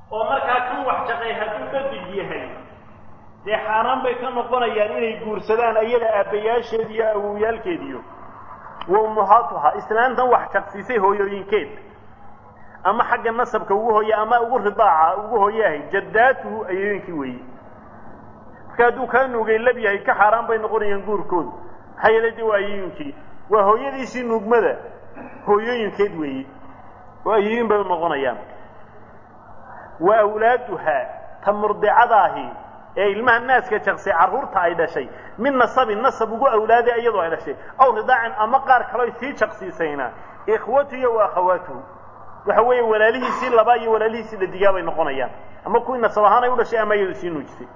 oo markaa kan wax jaqay hadduu dhadig yahay dee xaaraan bay ka noqonayaan inay guursadaan iyada aabbayaasheed iyo awowyaalkeediyo wa ummuhaatuha islaantan wax jaqsiisay hooyooyinkeed ama xagga nasabka ugu hooye ama ugu ridaaca ugu hooyahay jaddaatuhu ayooyinkii weeye marka hadduu kaa nuugay lab yahay ka xaaraan bay noqonayaan guurkooda maxaa yeelay de waa ayooyinkii waa hooyadiisii nuugmada hooyooyinkeed weeye oo ayooyin bay noqonayaan wa awlaaduha ta murdicadaahi ee ilmaha naaska jaqsay carruurta ay dhashay min nasabin nasab ugu awlaaday iyadoo ay dhashay aw ridaacin ama qaar kaleo sii jaqsiisayna ikhwatuhu wa akhawaatuhu waxa weeye walaalihiisii labaa iyo walaalihiisii dhadigaa bay noqonayaan ama kuwii nasab ahaan ay u dhashay ama iyadu sii nuujisay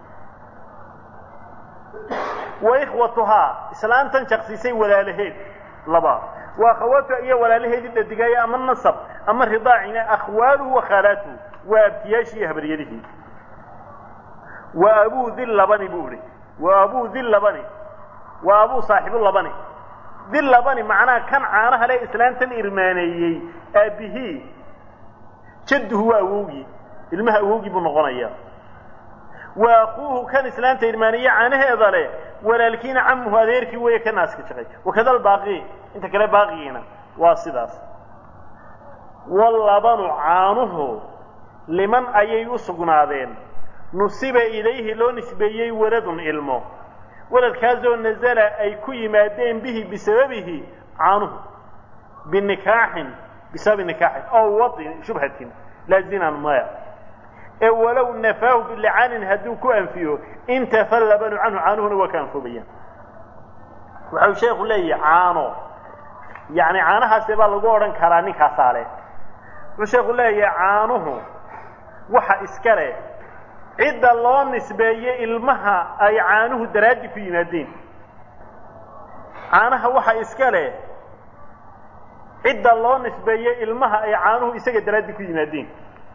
wa ikhwatuhaa islaantan jaqsiisay walaalaheed laba wa akhawaatuha iyo walaalaheedii dhadigaaya ama nasab ama ridaacina akhwaaluhu wa khaalaatuhu waa abtiyaashii iyo habaryadihii wa abuu dil labani buu ihi wa abuu dil labani wa abuu saaxibu labani dil labani macnaha kan caanaha le islaantan irmaaneeyey aabbihii jadduhu waa awowgii ilmaha awowgii buu noqonayaa wa akuuhu kan islaanta irmaaneeye caanaheeda leh walaalkiina camuhu adeerkii weeye ka naaska jaqay wakada albaaqi inta kale baaqigiina waa sidaas walabanu caanuhu liman ayay u sugnaadeen nusiba ilayhi loo nisbeeyey waladun ilmo waladkaasoo nazala ay ku yimaadeen bihi bisababihi caanuhu binikaaxin bisababi nikaaxin oo wadin shubhatin laazinan maya ee walow nafaahu bilicaanin hadduu ku anfiyo intafa labanu canhu caanuhuna waa ka anfoobayaan waxau sheekhu leeyahi caano yacni caanahaase baa lagu odhan karaa ninkaasaa leh wuxuu sheekhu leeyahay caanuhu waxa iska leh cidda loo nisbeeye ilmaha ay caanuhu daraaddi ku yimaadeen caanaha waxa iska leh cidda loo nisbeeye ilmaha ay caanuhu isaga daraaddi ku yimaadeen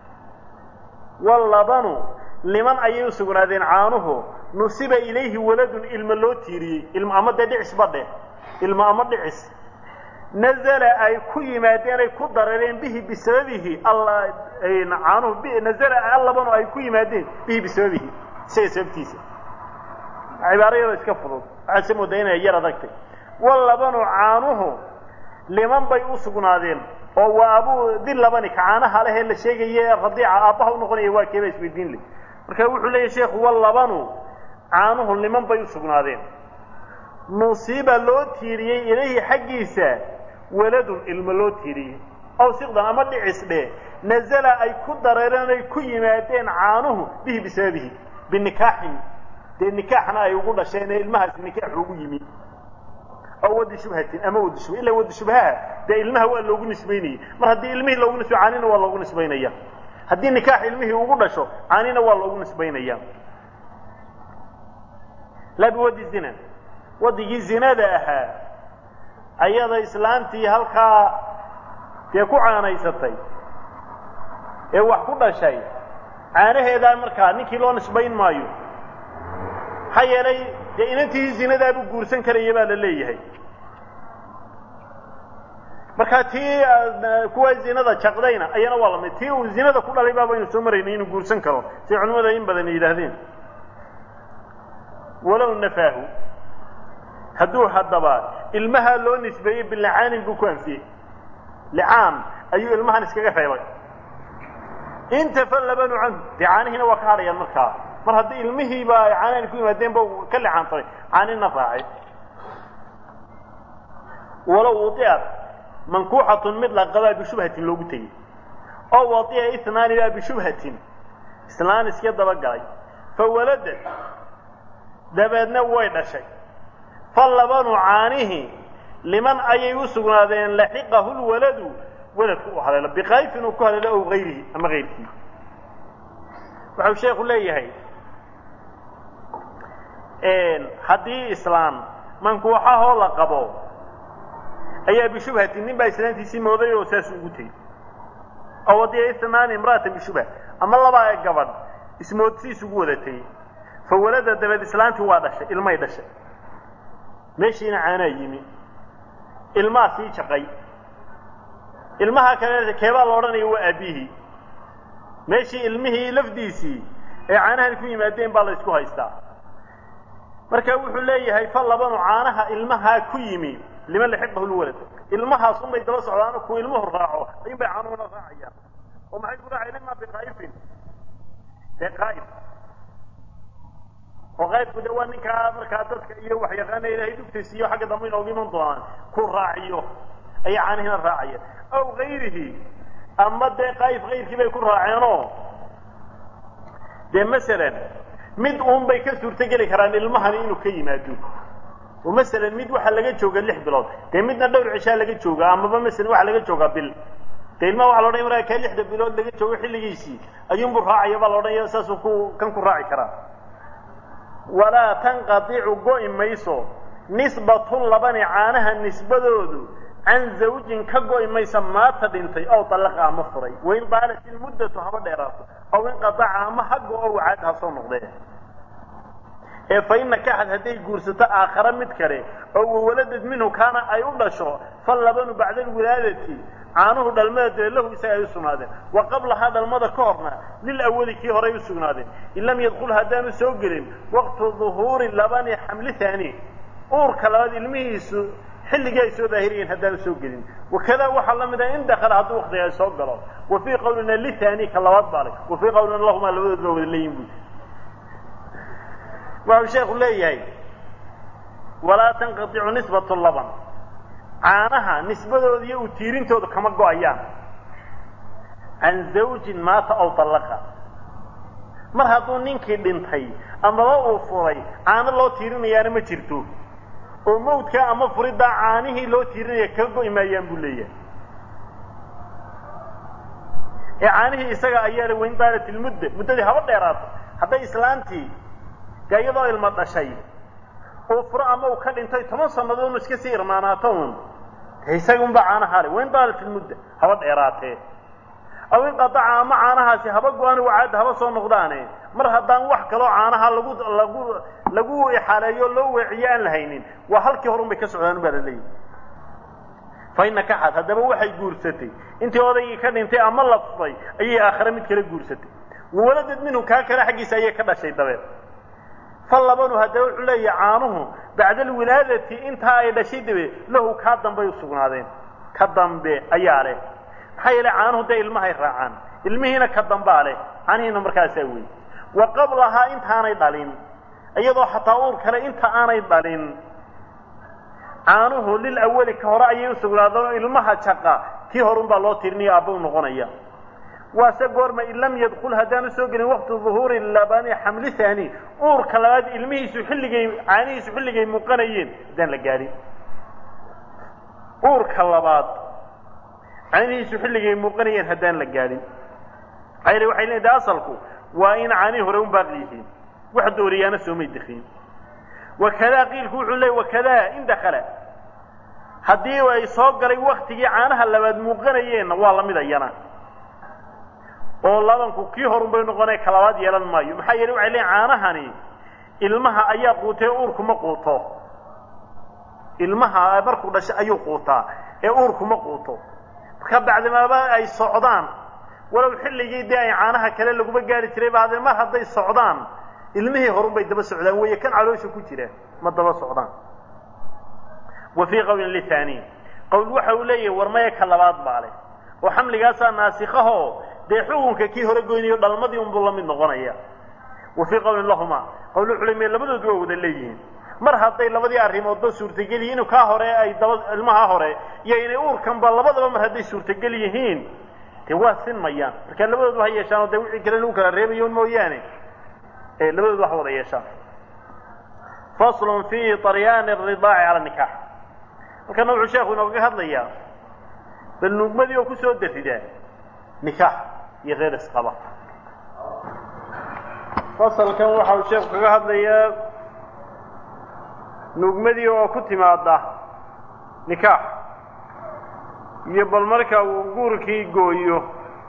walabanu liman ayay u sugnaadeen caanuhu nusiba ilayhi waladun ilmo loo tiiriyey ilmo ama dee dhicisba dheh ilmo ama dhicis nazala ay ku yimaadeen ay ku dareereen bihi bisababihi caanuhu nazala allabanu ay ku yimaadeen bihi bisababihi isaga sababtiisa cibaaro yaroo iska fudud waxaad se moodaa inay yar adagtay walabanu caanuhu liman bay u sugnaadeen oo waa abuu dil labani ka caanaha lehee la sheegaye radiica aabbaha u noqonaya waa keeba isweydiin leh marka wuxuu leeyahy sheekhu walabanu caanuhu liman bay u sugnaadeen nusiiba loo tiiriyey ilayhi xaggiisa waladun ilmo loo tiiriyey aw siqdan ama dhicis dheh nazala ay ku dareereen ay ku yimaadeen caanuhu bihi bisababihi binikaaxin dee nikaaxna ay ugu dhasheen ee ilmahaasi nikaaxu ugu yimi aw wadi shubhatin ama wadi shubha illa wadi shubhaha dee ilmaha waa loogu nisbaynayey mar haddii ilmihii loogu nisbay caanina waa loogu nisbaynaya haddii nikaax ilmihii ugu dhasho caanina waa loogu nisbaynaya laa biwadi zina wadigii zinada ahaa ayada islaantii halkaa dee ku caanaysatay ee wax ku dhashay caanaheedaa markaa ninkii loo nisbayn maayo maxaa yeelay dee inantii zinadaabuu guursan karaya baa la leeyahay markaa tii kuwa zinada jaqdayna ayana waa lamid tii uu zinada ku dhalay baa baynu soo maraynay inuu guursan karo siday culimmada in badan yidhaahdeen walow nafaahu hadduu haddaba ilmaha loo nisbeeyey bilicaanin buu ku anfiyey licaan ayuu ilmahan iskaga reebay intafa labanu canhu dee caanihiina waa ka hadhayaan markaa mar haddii ilmihiiba ay caanaani ku yimaadeen ba ka licaantaray caanina raacay walow udiat mankuuxatun mid la qabaa bishubhatin loogu tegey oo wadiya inaani baa bishubhatin islaan iska dabagalay fawaladad dabeedna way dhashay falabanu caanihi liman ayay u sugnaadeen laxiqahu lwaladu waladku u haleelo biqayfin uu ku haleelo ow hayrihi ama hayrkii waxau sheekhu leeyahay haddii islaan mankuuxahoo la qabo ayaa bishubhatin nin baa islaantiisii mooday oo saas ugu tegey oo wadiya inaani imra'atan bishubha ama labaa gabadh ismoodsiis ugu wada tegey fawalada dabeed islaantii waa dhashay ilmay dhashay meeshiina caanaa yimi ilmaa sii jaqay ilmaha kale keebaa la odhanaya waa aabihii meeshii ilmihii lafdiisii ee caanahani ku yimaadeen baa la ysku haystaa marka wuxuu leeyahay fa labanu caanaha ilmahaa ku yimi liman laxiqahu lwalad ilmahaas unbay daba socdaano kuwa ilmuhu raaco ayun bay caanuhuna raacayaan oo maxay ku raacayaan imaa biqaa'ifin dee qaa'if oo qaybku de waa ninkaa markaa dadka iyo waxyaqaana ilaahay dhugtaysiiyo xagga dambe inooga iman doonaan ku raaciyo ayay caanihina raacayeen aw gayrihi ama dee qaayif kayrkii bay ku raaceenoo dee masalan mid uun bay ka suurtogeli karaan ilmahani inuu ka yimaado oo masalan mid waxaa laga jooga lix bilood dee midna dhowr cishaa laga jooga amaba masalan waxaa laga joogaa bil dee ilmaha waxa la odhanaya markaa kaa lixda bilood laga joogo xilligiisii ayuunbuu raacaya baa la odhanaya saasuu ku kan ku raaci karaa walaa tanqadicu go'i mayso nisbatu labani caanaha nisbadoodu can zawjin ka go'i maysa maata dhintay ow dallaqa ama furay wain daalat ilmuddatu haba dheeraato aw inqadaca ama ha go-o wacaad ha soo noqdee ee fa ina kaxad hadday guursato aakhare mid kale oo wawaladad minhu kaana ay u dhasho fal labanu bacda alwilaadati caanuhu dhalmada dee lahu isaga ay u sugnaadeen wa qablahaa dhalmada ka horna lil awali kii horay u sugnaadeen in lam yadkul haddaanu soo gelin waqtu duhuuri labani xamli haani uurka labaad ilmihiisu xilligii ay soo daahiriyeen haddaanu soo gelin wakadaa waxaa la mid ah in dakala hadduu waktiga ay soo galo wa fii qawlina lithani ka labaad baa le wa fii qawlina lahumaa labadood baa wada leeyihin buy waxau sheekhu leeyahay walaa tanqadicu nisbatu laban caanaha nisbadooda iyo u tiirintooda kama go-ayaan can zawjin maata aw dallaqa mar hadduu ninkii dhintay amaba uu furay caano loo tiirinayaana ma jirto oo mawdkaa ama furiddaa caanihii loo tiirinaya kaga go'i maayaan buu leeyahay ee caanihii isaga ayaa la weyn daalat ilmudda muddadii haba dheeraato hadday islaantii dee iyadoo ilma dhashay uu furo ama uu ka dhintay toban sannadood inu iska sii irmaanaato un de isaga unbaa caanaha le wain daalat ilmudda haba dheeraatee aw inqadaca ama caanahaasi haba go-aan wacaadda haba soo noqdaane mar haddaan wax kaloo caanaha lagu lagu lagu ixaaleeyo loo weeciyo aan la haynin waa halkii horun bay ka socdaan baa la leeyahy fa ina kaxad haddaba waxay guursatay intii odaygii ka dhintay ama la furay ayay aakhare mid kale guursatay wawaladad minhu kaa kale xaggiisa ayay ka dhashay dabeed fa labanu haddaba wuxuu leeyahay caanuhu bacda alwilaadati intaa ay dhashay dabe lahu kaa dambay u sugnaadeen ka dambe ayaa leh maxaa yeele caanuhu dee ilmahay raacaan ilmihiina ka dambaa leh caanihiina markaasaa wey wa qablahaa intaanay dhalin iyadoo xataa uur kale inta aanay dhalin caanuhu lil awali ka hore ayay u sugnaadeen ilmaha jaqa kii horun baa loo tirinaya aabba u noqonaya waase goorma in lam yadkul haddaanu soo gelin waqti duhuuri labani xamli haani uurka labaad ilmihiisu xilligay caanihiisu xilligay muuqanayeen haddaan la gaadhin uurka labaad caanihiisu xilligay muuqanayeen haddaan la gaadhin ayr waxay leedahay asalku waa in caanihii hore un baaqi yihiin wax dooriyaana soomay dekiin wakadaa qiilku wuxuu leeyay wakadaa in dakala haddii ay soo galay waktigii caanaha labaad muuqanayeenna waa la mid ayana oo labanku kii horun bay noqonay ka labaad yeelan maayo maxaa yeele waxay leeyiin caanahani ilmaha ayaa quutay uurku ma quuto ilmaha markuu dhashay ayuu quutaa ee uurku ma quuto marka bacdimaaba ay socdaan walow xilligii dee ay caanaha kale laguma gaari jiray ba haddee mar hadday socdaan ilmihii horun bay daba socdaan weeye kan caloosha ku jira ma daba socdaan wa fii qawlin lithani qowl waxa uu leeyahay war maya ka labaad baa leh oo xamligaasaa naasikahoo dee xukunka kii hore goynayo dhalmadii unbuu la mid noqonaya wa fii qawlin lahuma qowl wuxuu leeyahay labadoodu waa wada leeyihiin mar hadday labadii arrimoodba suurtagel yihiin kaa hore ay daba ilmaha hore iyo inay uurkanba labadaba mar hadday suurtagel yihiin dee waa sinmayaan marka labadoodu ha yeeshaan oo dee wixii kale lagu kala reebayo mooyaane ee labadoodu wax wada yeeshaan faslun fi طaryaani الridaaci cala nikax halkana wuxuu sheekhu inooga hadlayaa bal nuugmadii oo kusoo daridaa nikaax iyo reer isqaba fasalkan waxa uu sheekhu kaga hadlayaa nuugmadii oo ku timaada nikaax iyo bal marka uu guurkii gooyo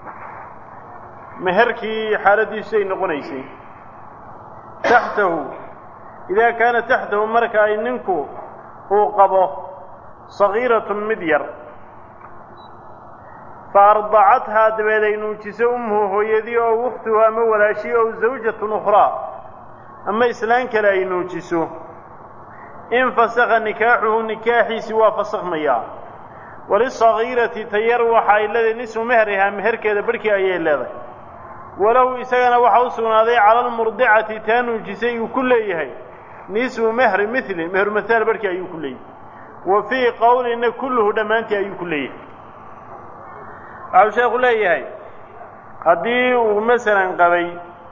meherkii xaaladiisu ay noqonaysay taxtahu idaa kaana taxtahu marka ay ninku uu qabo sagiiratun mid yar fa ardacathaa dabeed ay nuujiso ummuhu hooyadii oo ukhtuhu ama walaashii ow zawjatun ukhraa ama islaan kale ay nuujiso infasakha nikaaxuhu nikaaxiisii waa fasakhmayaa walisagiirati tayar waxa ay leedahay nisfu mehrihaa meherkeeda barhkii ayay leedahay walahu isagana waxaa u sugnaaday cala almurdicati taa nuujisay uu ku leeyahay nisfu mehri mili mehru mahaal barhkii ayuu ku leeyahay wa fii qowlina kulluhu dhammaantii ayuu ku leeyahay waxau sheekhu leeyahay haddii uu masalan qabay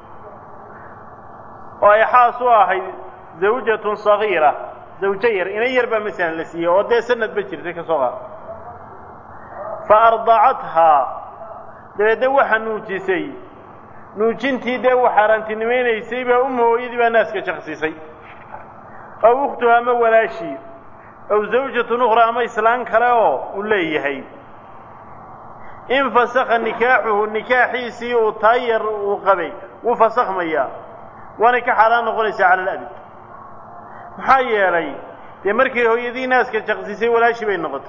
oo ay xaas u ahayd zawjatun sagiira zawjo yar inan yar baa masalan la siiyey oo dee sanad ba jirtay ka soo qaad fa ardacathaa dabeedna waxa nuujisay nuujintii dee u xaaraantinimaynaysay baa umma hooyadii baa naaska jaqsiisay aw ukhtuha ama walaashii aw zawjatun ukhraa ama islaan kale oo uu leeyahay infasakha nikaaxuhu nikaaxiisii uu taa yar uu qabay wuu fasakhmayaa waanay ka xaaraan noqonaysaa cala alabid maxaa yeelay dee markay hooyadii naaska jaqsiisay walaashii bay noqotay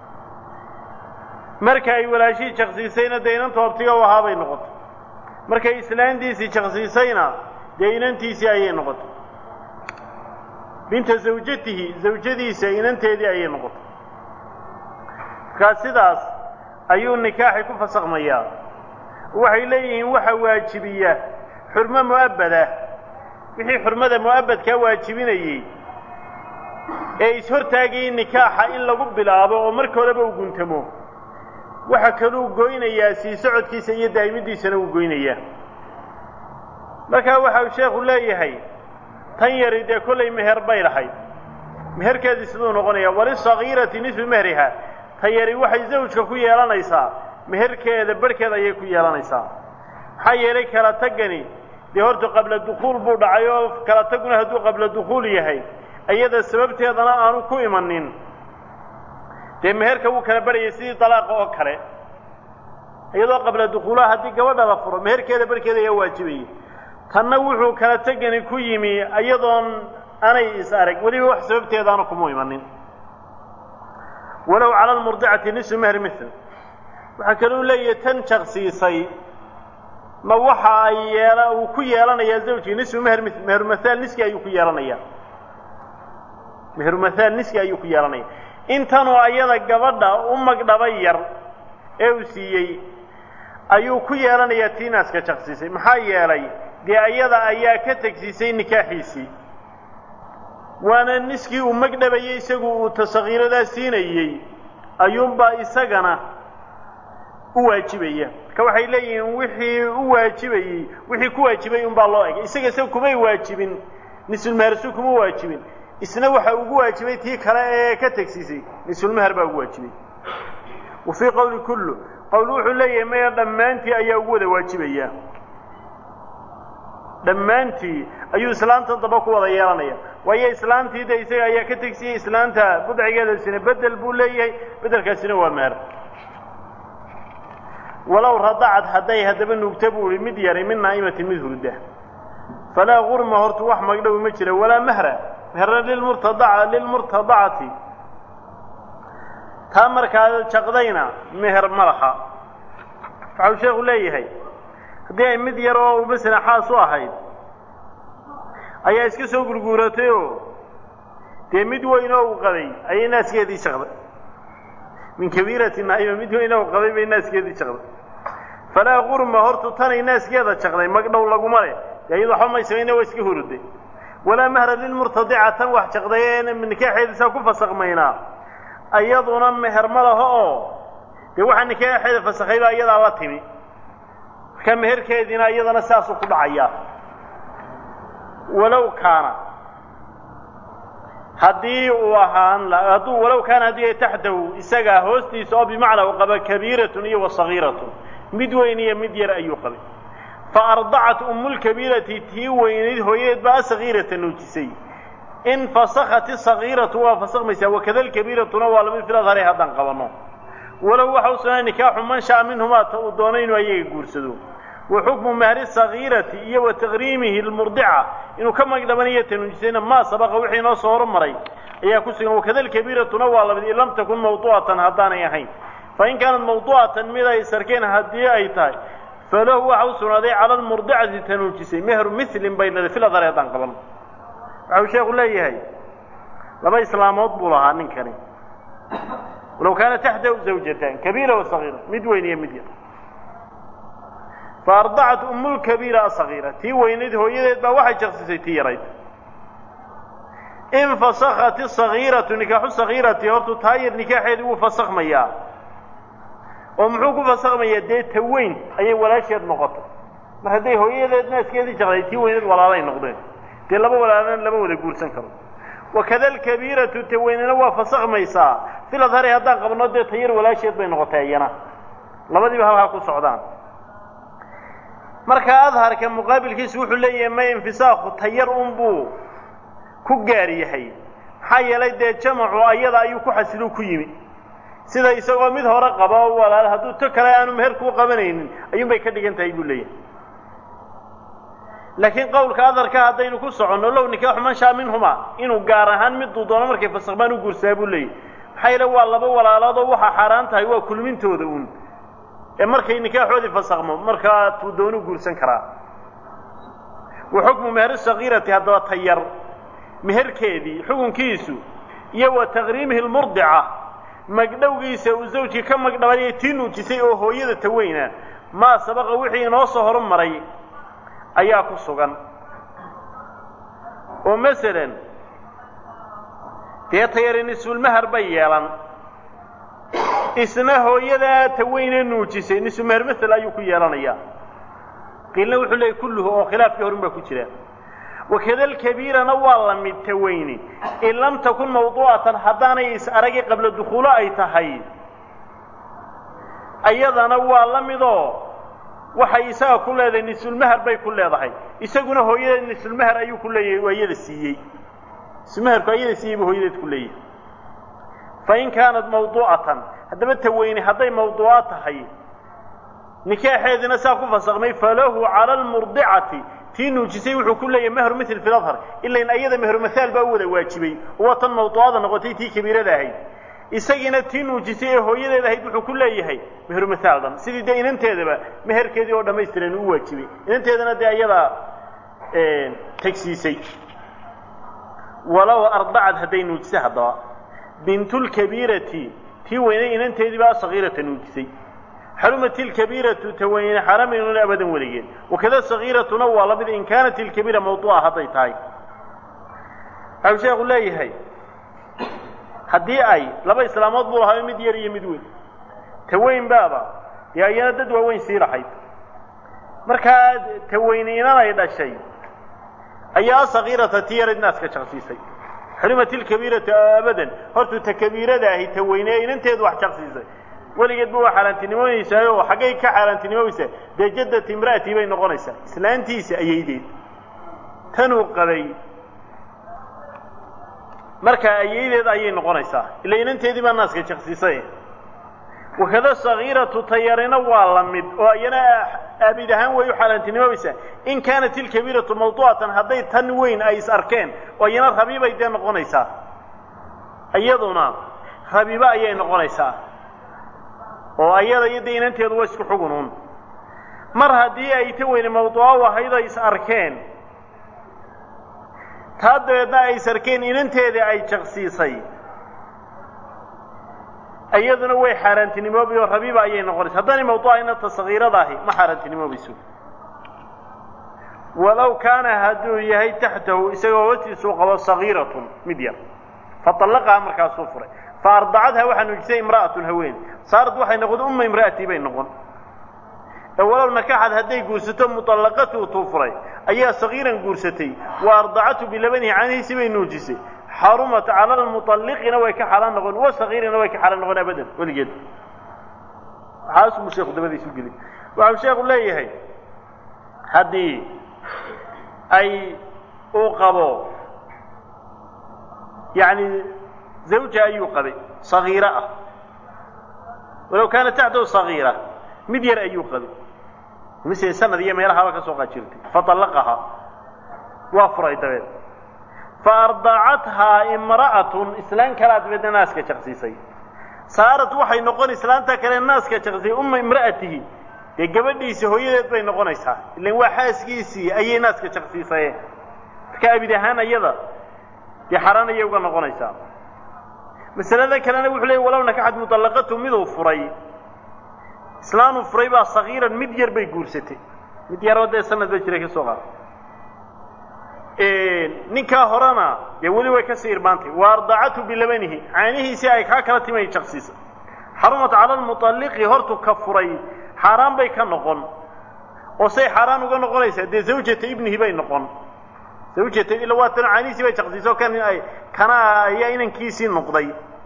marka ay walaashii jaqsiisayna dee inanta abtiga u ahaa bay noqotay markay islaantiisii jaqsiisayna dee inantiisii ayay noqotay binta zawjatihi zawjadiisa inanteedii ayay noqotay markaa sidaas ayuu nikaaxi ku fasakhmayaa waxay leeyihiin waxa waajibiya xurmo mu'abbada wixii xurmada mu'abbadkaa waajibinayey ee is-hortaagayay nikaaxa in lagu bilaabo oo marka horeba uu guntamo waxa kaluu goynayaa sii socodkiisa iyo daa'imiddiisana uu goynayaa markaa waxa uu sheekhu leeyahay tan yari dee kollay meher bay lahayd meherkeedii siduu noqonayaa walisagiirati nisfu mehriha tan yari waxay zawjka ku yeelanaysaa meherkeeda barhkeeda ayay ku yeelanaysaa maxaa yeelay kala taggani dee horta qabla dukhuul buu dhacay oo kala taguna hadduu qabla dukhuul yahay iyada sababteedana aanu ku imanin dee meherka wuu kala barhayay sidii dalaaqa oo kale iyadoo qabla dukhuulaha haddii gabadha la furo meherkeeda barhkeeda ayaa waajibayay tanna wuxuu kala tegani ku yimi iyadoon anay is arag weliba wax sababteedaana kuma imanin walow cala almurdicati nisfu mehri mithl waxaa kaluu leeyahay tan jaqsiisay ma waxa ay yeela uu ku yeelanayaa zawjkii nisfu meher mithl meheru mahaal niski ayuu ku yeelanayaa meheru mahaal niski ayuu ku yeelanaya intanoo ayada gabadha u magdhabay yar ee uu siiyey ayuu ku yeelanayaa tii naaska jaqsiisay maxaa yeelay dee ayada ayaa ka tegsiisay nikaaxiisii waana niskii uu magdhabayey isagu uu tasakiiradaa siinayey ayuunbaa isagana u waajibaya marka waxay leeyihiin wixii u waajibayey wixii ku waajibay unbaa loo egay isaga isaga kumay waajibin nisulmehersu kuma waajibin isna waxa ugu waajibay tii kale ee ka tegsiisay nisulmeher baa ugu waajibay wa fii qowli kullu qowl wuxuu leeyahay maya dhammaantii ayaa ugu wada waajibaya dhammaantii ayuu islaanta daba ku wada yeelanaya waayo islaantii de isaga ayaa ka tegsiyey islaanta budcigeedasina bedel buu leeyahay bedelkaasina waa meer walow radacad hadday haddaba nuugta buu ihi mid yaray min naa'imatin mid hurda falaa gurma hortu wax magdhow ma jira walaa mahra meherna lilmurtadaca lilmurtadacati taa markaa jaqdayna meher ma laha waxau sheekhu leeyahay haddii ay mid yar oo masalan xaas u ahayd ayaa iska soo gurguuratay oo dee mid weyn oo uu qabay ayay naaskeedii shaqday min kabiirati naa'ima mid weyn oo qabay bay naaskeedii shaqday falaa qurma hortu tanay naaskeeda jaqday magdhow laguma leh dee iyadu waxba may samayna waa iska huruday walaa mahra lilmurtadica tan wax jaqday ee nikaaxeeda saa ku fasakmaynaa iyaduna meher ma laho oo dee waxaa nikaaxeeda fasakhay baa iyadaa la timi marka meherkeediina iyadana saasuu ku dhacayaa walow kaana haddii uu ahaan hadduu walow kaana haddii ay taxtahu isagaa hoostiisa oo bimacnaa u qaba kabiiratun iyo wasagiiratun mid weyn iyo mid yar ayuu qabay fa ardacat umulkabiirati tii weynayd hooyadeed baa asagiirata nuujisay in fasakhat isagiiratu waa fasakmaysaa wakada alkabiiratuna waa lamid fil adhari haddaan qabanno walow waxa u sugnaa nikaaxu man shaa minhumaa ta uu doonay inuu ayaga guursado wa xukmu mahri sagiirati iyo wa taqriimihi lmurdica inuu ka magdhabanayo tanuujisayna maa sabaqa wixii inoo soo hormaray ayaa ku sugan wakada alkabiiratuna waa lamid in lam takun mawduucatan haddaanay ahayn fain kaanat mawduucatan mid ay sarkeen haddii ay tahay falahu waxa u sugnaaday cala almurdicati tanuujisay mehru milin bay leedahay fil adhar haddaan qaban waxau sheekhu leeyahay laba islaamood buu lahaa ninkani walow kaana taxtahu zawjatan kabiira wa sagiira mid weyn iyo mid yar fa ardacat umulkabiira asagiira tii weynayd hooyadeed baa waxay jaqsisay tii yarayd infasakat isagiiratu nikaaxu sagiirati hortu taa yar nikaaxeedii wuu fasakhmayaa oo muxuu ku fasakhmayaa dee ta weyn ayay walaasheed noqotay mar hadday hooyadeed naaskeedii jaqday tii weyneed walaalay noqdeen dee laba walaalana lama wada guursan karo wakada alkabiiratu ta weynena waa fasakhmaysaa fil adhari haddaan qabno dee ta yar walaasheed bay noqotay iyana labadiiba halkaa ku socdaan marka adharka muqaabilkiisu wuxuu leeyahay ma infisaakhu ta yar unbuu ku gaar yahay maxaa yeelay dee jamacu ayada ayuu ku xasiluu ku yimi sida isagoo mid hore qaba oo walaal hadduu to kale aanu meher kuu qabanaynin ayuunbay ka dhigan tahay buu leeyahay laakiin qowlka adarka haddaynu ku soconno low nikaaxu man shaa minhuma inuu gaar ahaan miduu doono markay fasakmaan u guursaa buu leeyahy maxaa yeele waa laba walaaloodoo waxaa xaaraan tahay waa kulmintooda uun ee markay nikaaxoodii fasakmo markaa tuu doonu guursan karaa wa xukmu meher sagiirati haddaba ta yar meherkeedii xukunkiisu iyo wa taqriimihi lmurdica magdhowgiisa uu zawjkii ka magdhabanaya tii nuujisay oo hooyada ta weyna maa sabaqa wixii inoo soo horumaray ayaa ku sugan oo masalan dee tayari nisfulmahar bay yeelan isna hooyadaa ta weyne nuujisay nisfulmahar masel ayuu ku yeelanayaa qiilna wuxuu leeyay kulluhu oo khilaafkii horun baa ku jira wakada alkabiirana waa la mid ta weyni in lam takun mawduucatan haddaanay is aragi qabla dukhuulo ay tahay ayadana waa la midoo waxay isaga ku leedahay nisfulmahar bay ku leedahay isaguna hooyadeed nisfulmahar ayuu ku leeyahay waa iyada siiyey nisfulmaharku ayada siiyey buu hooyadeed ku leeyahay fain kaanat mawduucatan haddaba ta weyni hadday mawduuca tahay nikaaxeedina saa ku fasakmay falahu cala almurdicati tii nuujisay wuxuu ku leeyahay mehru mil fi ladhar ilain ayada mehru mahaal baa u wada waajibay oo waa tan mawduucada noqotay tii kabiirada ahayd isagiina tii nuujisay ee hooyadeed ahayd wuxuu ku leeyahay mehru mahaal dhan sidii dee inanteedaba meherkeedii oo dhammaystiran u waajibay inanteedana dee ayadaa tegsiisay walow ardacad hadday nuujisay haddaba bintulkabiirati tii weynay inanteediibaa sagiirata nuujisay xarumat ilkabiiratu ta weyne xaramaynun abadan weligeed wakada sagiiratuna waa lamid in kaanat ilkabiira mawduuca hadday tahay waxau sheekhu leeyahay haddii ay laba islaamood buu lahaa mid yar iyo mid weyn ta weyn baaba dee ayana dad waaweyn sii lahayd markaa ta weyne inan ay dhashay ayaa sagiirata tii yarid naaska jaqsiisay xurimat ilkabiiratu abadan hortuu ta kabiirada ahi ta weyne ee inanteedu wax jaqsiisay weligeed ba waa xaaraantinimoonaysaa oo xaggay ka xaaraantinimoysaa dee jaddati imra'atii bay noqonaysaa islaantiisa ayaydeed tanuu qabay markaa ayaydeed ayay noqonaysaa ila inanteedii baa naaska jaqsiisay wakada sagiiratu tayarina waa la mid oo iyana aabid ahaan way u xaaraantinimobaysaa in kaanat ilkabiiratu mawduucatan hadday tan weyn ay is arkeen oo iyana rabiibay dee noqonaysaa iyaduna rabiibo ayay noqonaysaa oo ayada iyo dee inanteedu waa isku xugunuun mar haddii ay ta weyne mawduuca u ahayd ay is arkeen taa dabeedna ay is arkeen inanteedii ay jaqsiisay iyaduna way xaaraantinimoobi oo rabiiba ayay noqonaysa haddaanay mawduuca inanta sagiirada ahi ma xaaraantinimoobayso walow kaana hadduu yahay taxtahu isagoo hoostiisuu qabo sagiiratun mid yar faallaqaha markaasuu furay fa ardacadha waxaa nuujisay imra'atun haween saarad waxay noqon umma imra'atii bay noqon ee walow nakaxad hadday guursato muطallaqatuu tuu furay ayaa sagiiran guursatay wa ardacatu bilabanihi canihiisi bay nuujisay xarumat cala lmuطalliqina way ka xaaraan noqon wa sagiirina way ka xaaraan noqon abadan weligeed waxaasuu sheekhu dabadiisu geli waxau sheekhu leeyahay haddii ay uu qabo yani zawja ayuu qabay sagiiro ah walow kaana taxtahu sagiira mid yar ayuu qabay mise sanad iyo meelahaaba ka soo qaajirtay faطallaqahaa waa furay dabeed faardacathaa imra'atun islaan kalaa dabeedna naaska jaqsiisay saarat waxay noqon islaanta kale naaska jaqsiyay umma imra'atihi dee gabadhiisi hooyadeed bay noqonaysaa ilan waa xaaskiisii ayay naaska jaqsiisayeen marka abid ahaan ayada dee xaraan ayay uga noqonaysaa masalada kalena wuxuu leeyay walow nakaxad mudallaqatu miduu furay islaanuu furay baa sagiiran mid yar bay guursatay mid yaroo dee sanad ba jiray ka soo qaad ninkaa horena dee weli way kasii irmaantay wa ardacatu bilabanihi caanihiisii ay kaa kala timay jaqsiisa xarumat cala lmuطalliqi hortu ka furay xaaraan bay ka noqon oo say xaaraan uga noqonaysaa dee zawjata ibnihi bay noqon zawjata ila waa tan caanihiisii bay jaqsiisa kan ay kana ayaa inankiisii noqday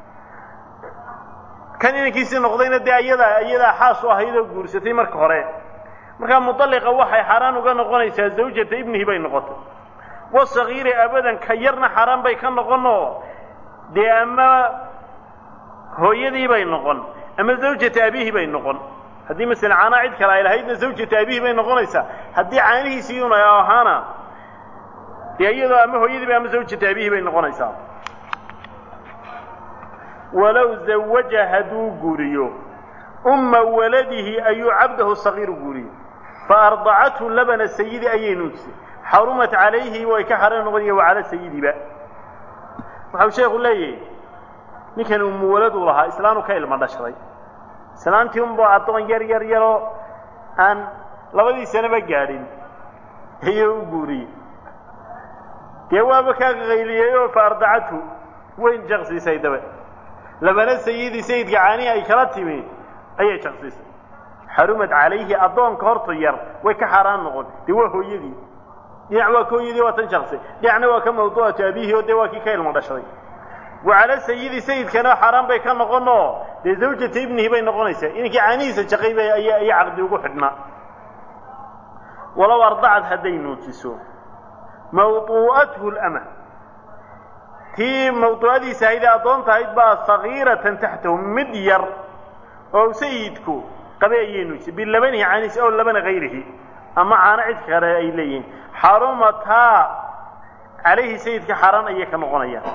kan inankiisii noqdayna dee ayadaa iyadaa xaas u ahayd oo guursatay marka hore markaa muطalliqa waxay xaaraan uga noqonaysaa zawjata ibnihi bay noqotay wasagiiri abadan ka yarna xaaraan bay ka noqonoo dee ama hooyadii bay noqon ama zawjata abihi bay noqon haddii masala caanaa cid kale ay lahaydna zawjata abihi bay noqonaysaa haddii caanihiisii un ahaana dee iyadoo ama hooyadiiba ama zawjata abihi bay noqonaysaa walow zawaja hadduu guuriyo umma waladihi ayuu cabdahu sagiiru guuriyo fa ardacathu labana sayidi ayay nuujisay xarumat calayhi way ka xaraan noqonaya wa cala sayidiba waxau sheekhu leeyahay ninkan umu waladuu lahaa islaanu ka ilma dhashday islaantii unba addoon yar yar yaroo aan labadii sanaba gaadhin ayuu u guuriyey dee waaba kaa qayliyey oo fa ardacathu wayn jaqsiisay dabe labana sayidi sayidka caanihi ay kala timi ayay jaqsiisay xarumad calayhi addoonka horta yar way ka xaaraan noqon dee waa hooyadii dhinac waa ka hooyadii waa tan jaqsay dhinacna waa ka mawduucatu abihi oo dee waa kii ka ilmo dhashaday wa cala sayidi sayidkana xaaraan bay ka noqon oo dee zawjata ibnihi bay noqonaysaa inankii caanihiisa jaqay bay aya aya caqdi ugu xidhnaa walow ardacad hadday nuujiso mawduu'athu lama tii mawduucadiisa ahaydee addoonta ahayd baa sagiiratan taxtahu mid yar oo sayidku qabe ayay nuujisay bilabanihi caanihiisa ow labana hayrihi ama caano cid kale ay leeyihiin xarumataa calayhi sayidka xaaraan ayay ka noqonayaan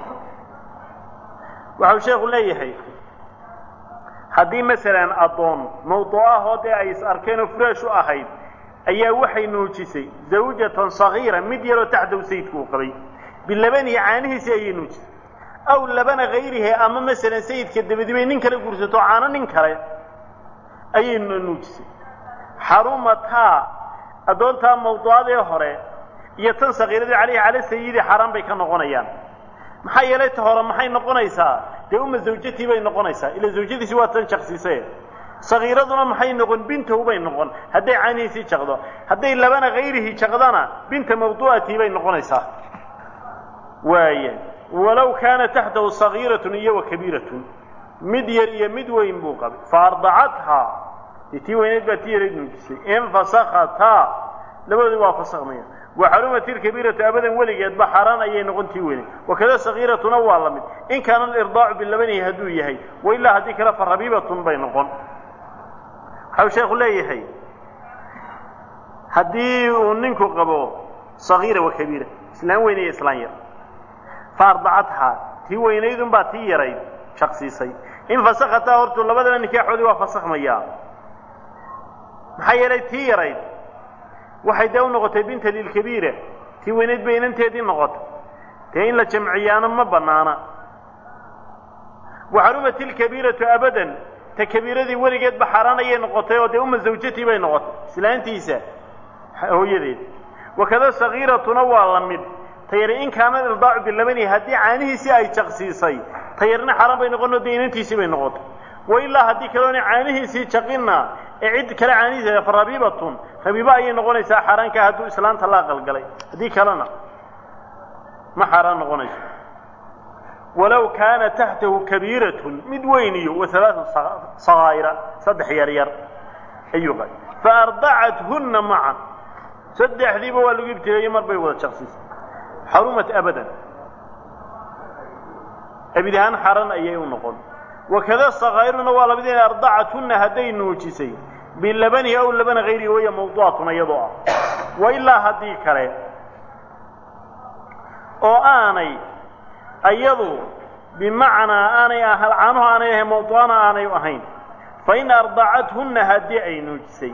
waxau sheekhu leeyahay haddii masalan addoon mawduucahoo dee ay is arkeen oo furaash u ahayd ayaa waxay nuujisay zawjatan sagiira mid yaroo taxdahu sayidku uu qabay bilabanihi caanihiisi ayay nuujisay aw labana hayrihi ama masalan sayidka dabadibay nin kale guursato caano nin kale ayay nuujisay xarumataa addoontaa mawduucadee hore iyo tan sagiiradii calayhi cala sayidi xaaraan bay ka noqonayaan maxaa yeelay ta hore maxay noqonaysaa dee uma zawjatii bay noqonaysaa ila zawjadiisi waa tan jaqsiise sagiiraduna maxay noqon bintahu bay noqon hadday caanihiisii jaqdo hadday labana hayrihi jaqdana binta mawduucatii bay noqonaysaa waaya walow kaana taxtahu sagiiratun iyo wa kabiiratun mid yar iyo mid weyn buu qabay fa ardacathaa dee tii weyneed baa tii yarayd nuujisay infasakataa labadoodi waa fasakmaya wa xarumat ilkabiiratu abadan weligeedba xaaraan ayay noqon tii weyne wakada sagiiratuna waa la mid in kaana alirdaacu bilabanihi hadduu yahay wa ilaa haddii kale fa rabiibatun bay noqon waxau sheekhu leeyahay haddii uu ninku qabo sagiira wa kabiira islaan weyn iyo islaan yar fa ardacathaa tii weynaydunbaa tii yarayd shaqsiisay in fasakataa hortu labadaba nikaaxoodii waa fasakhmayaa maxaa yeelay tii yarayd waxay dee u noqotay binta lilkabiira tii weynayd bay inanteedii noqotay dee in la jamciyaano ma bannaana wa xarumat ilkabiiratu abadan ta kabiiradii weligeedba xaaraan ayay noqotay oo dee uma zawjatii bay noqotay islaantiisa hooyadeed wakada sagiiratuna waa la mid tayari in kaana irdaacu bilabani haddii caanihiisii ay jaqsiisay tayarina xaaraan bay noqon oo dee inantiisii bay noqotay wa ilaa haddii kaloona caanihiisii jaqinna ee cid kale caanihiisa fa rabiibatun rabiiba ayay noqonaysaa xaaraankaa hadduu islaanta la aqalgalay haddii kalena ma xaaraan noqonayso walow kaana taxtahu kabiiratun mid weyn iyo wa halaatu sagaa'ira saddex yar yar ayuu qay fa ardacathunna macan saddexdiiba waa lagu ibtileeyey mar bay wada jaqsiisay xarumat abadan abid ahaan xaran ayay u noqon wakada sakaa'iruna waa lamid inay ardacathunna hadday nuujisay bilabanihi aw labana hayrihi waya mawduucatun iyadoo ah wa ilaa haddii kale oo aanay iyadu bimacnaa aanay ahal caanuhu aanay ahayn mawduana aanay ahayn fa in ardacathunna haddii ay nuujisay